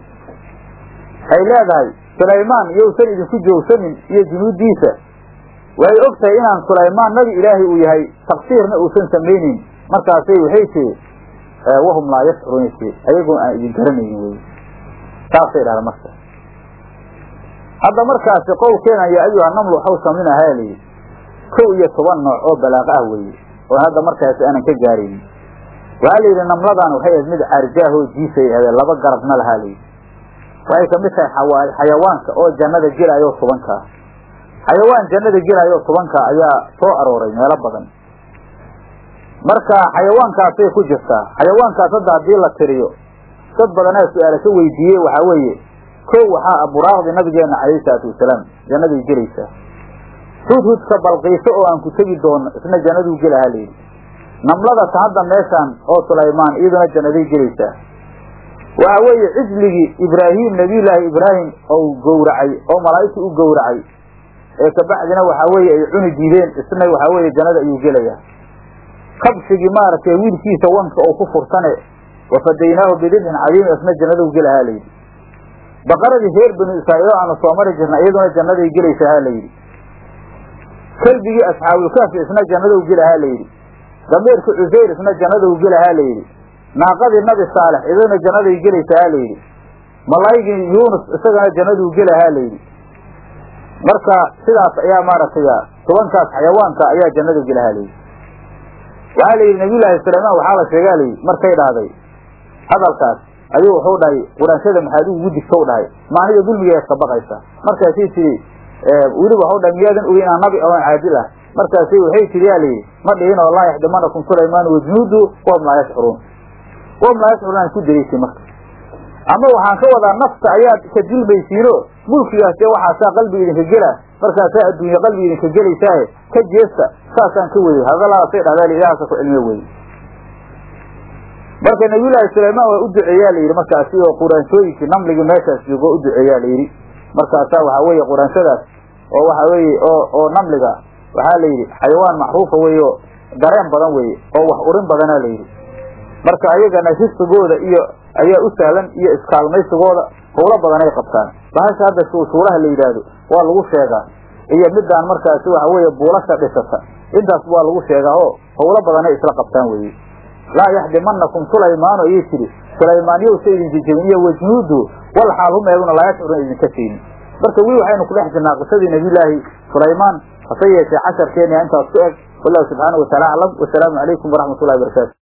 waxay leedahay sulaymaan yowsan idinku joogsanin iyo junuuddiisa way og tahay inaan sulaymaan nabi ilaahay uu yahay taqsiirna uusan samayneyn markaasay waxay tiri wahum laa yashcuruuna tiri ayagoo aan idin garanaynin wey saasay dhahda marka hadda markaasi qowlkeena yaa ayuha namlu waxau saminahaa layidhi kow iyo toban nooc oo balaaqo ah weeye oo hadda markaasi aanan ka gaaraynin waxaa la yidhi namladan waxay ahayd mid caarjaahoo jiisay ahdee laba garabna lahaa layidhi waxay kamid tahay xayawaanka oo jannada gelaayo tobankaa xayawaan jannada gelaayo tobankaa ayaa soo arooray meelo badan marka xayawaankaasay ku jirtaa xayawaankaas hadda haddii la tiriyo dad badanaa su-aala ka weydiiyey waxaa weeye kow waxaa aburaaqdi nabigeena calayhi salaatu wasalaam jannaday gelaysaa hudhudka balqiiso oo aan ku tegi doono isna jannaduu gelahaa layidhi namlada ta hadda meeshaan oo sulaymaan iyaduna jannaday gelaysaa waxa weeye cijligii ibraahim nabiyullaahi ibraahim ou gowracay oo malaa'igta u gowracay ee kabacdina waxaa weeye ay cuni diideen isna waxaa weeye jannada ayuu gelayaa kabshigii maaragtay wiilkiisa wanka oo ku furtane wafadaynaahu bidibxin cadiim isna jannaduu gelahaa layidhi baqaradii reer banu israa'iil oo aanu soo mari jirna iyaduna jannaday gelaysahaa layidhi kelbigii asxaabulkaafi isna jannadou gelahaa layidhi dameerki cusayr isna jannadou gelahaa layidhi naaqadii nabi saalex iyaduna jannaday gelaysahaa layidhi malaygii yuunus isagana jannaduu gelahaa layidhi marka sidaas ayaa maaragtay tobankaas xayawaanka ayaa jannada gelahaa layidhi waxaa la yidhi nabiyullaahi sulaymaan waxaa la sheegaa layidhi markay dhahday hadalkaas ayuu wuxuu dhahay quraanshada maxaad ugu digtow dhahay maaniga dulmigeed ka baqaysa markaasay tidhi weliba waxau dhahay miyaadan ogeyn inaan nabi oon caadil ah markaasay waxay tidhi yaa layidhi ma dhihin oo laa yaxdimanakum sulaymaan wajunuudu wahum laa yashcuruun wahum laa yashcuruun aan ku daraysay marka ama waxaan ka wadaa nafta ayaad ka dilmaysiino mulkigaas dee waxaasaa qalbiga idinka gela markaasaa adduunye qalbiga idinka gelaysaahe ka jeesta saasaan ka weyey hadalaasay dhahdaa ilahaasa ku cilmiyo weye marka nabiyullaahi sulaymaan waa u duceeyaa la yidhi markaasi oo quraansooyinkii namligii meeshaas joogo u duceeyaa la yidhi markaasaa waxaa weeye quraansadaas oo waxaa weeye oo oo namliga waxaa la yidhi xayawaan macruufa weeye oo dareen badan weeye oo wax urin badanaa la yidhi marka ayagana risqigooda iyo ayaa u sahlan iyo iskaalmaysigooda howlo badan ay qabtaan bahasha hadda shuushuulaha la yidhaahdo waa lagu sheegaa iyo midaan markaasi waxa weeye buulasha dhisata intaas waa lagu sheegaa oo howlo badanay isla qabtaan weeye laa yaxdimanakum sulaymaanu ayay tidhi sulaymaan yowsa idin jejebin iyo wajnuudu wal xaal hum eeguna laa yashcurun idinka siinin marka weli waxaynu ku dhex jirnaa qisadii nabiyullaahi sulaymaan hase yeeshee casharkeena intaas ku eg wallahu subxaanahu wataala aclam wasalaamu calaykum waraxmat ullahi barakaatu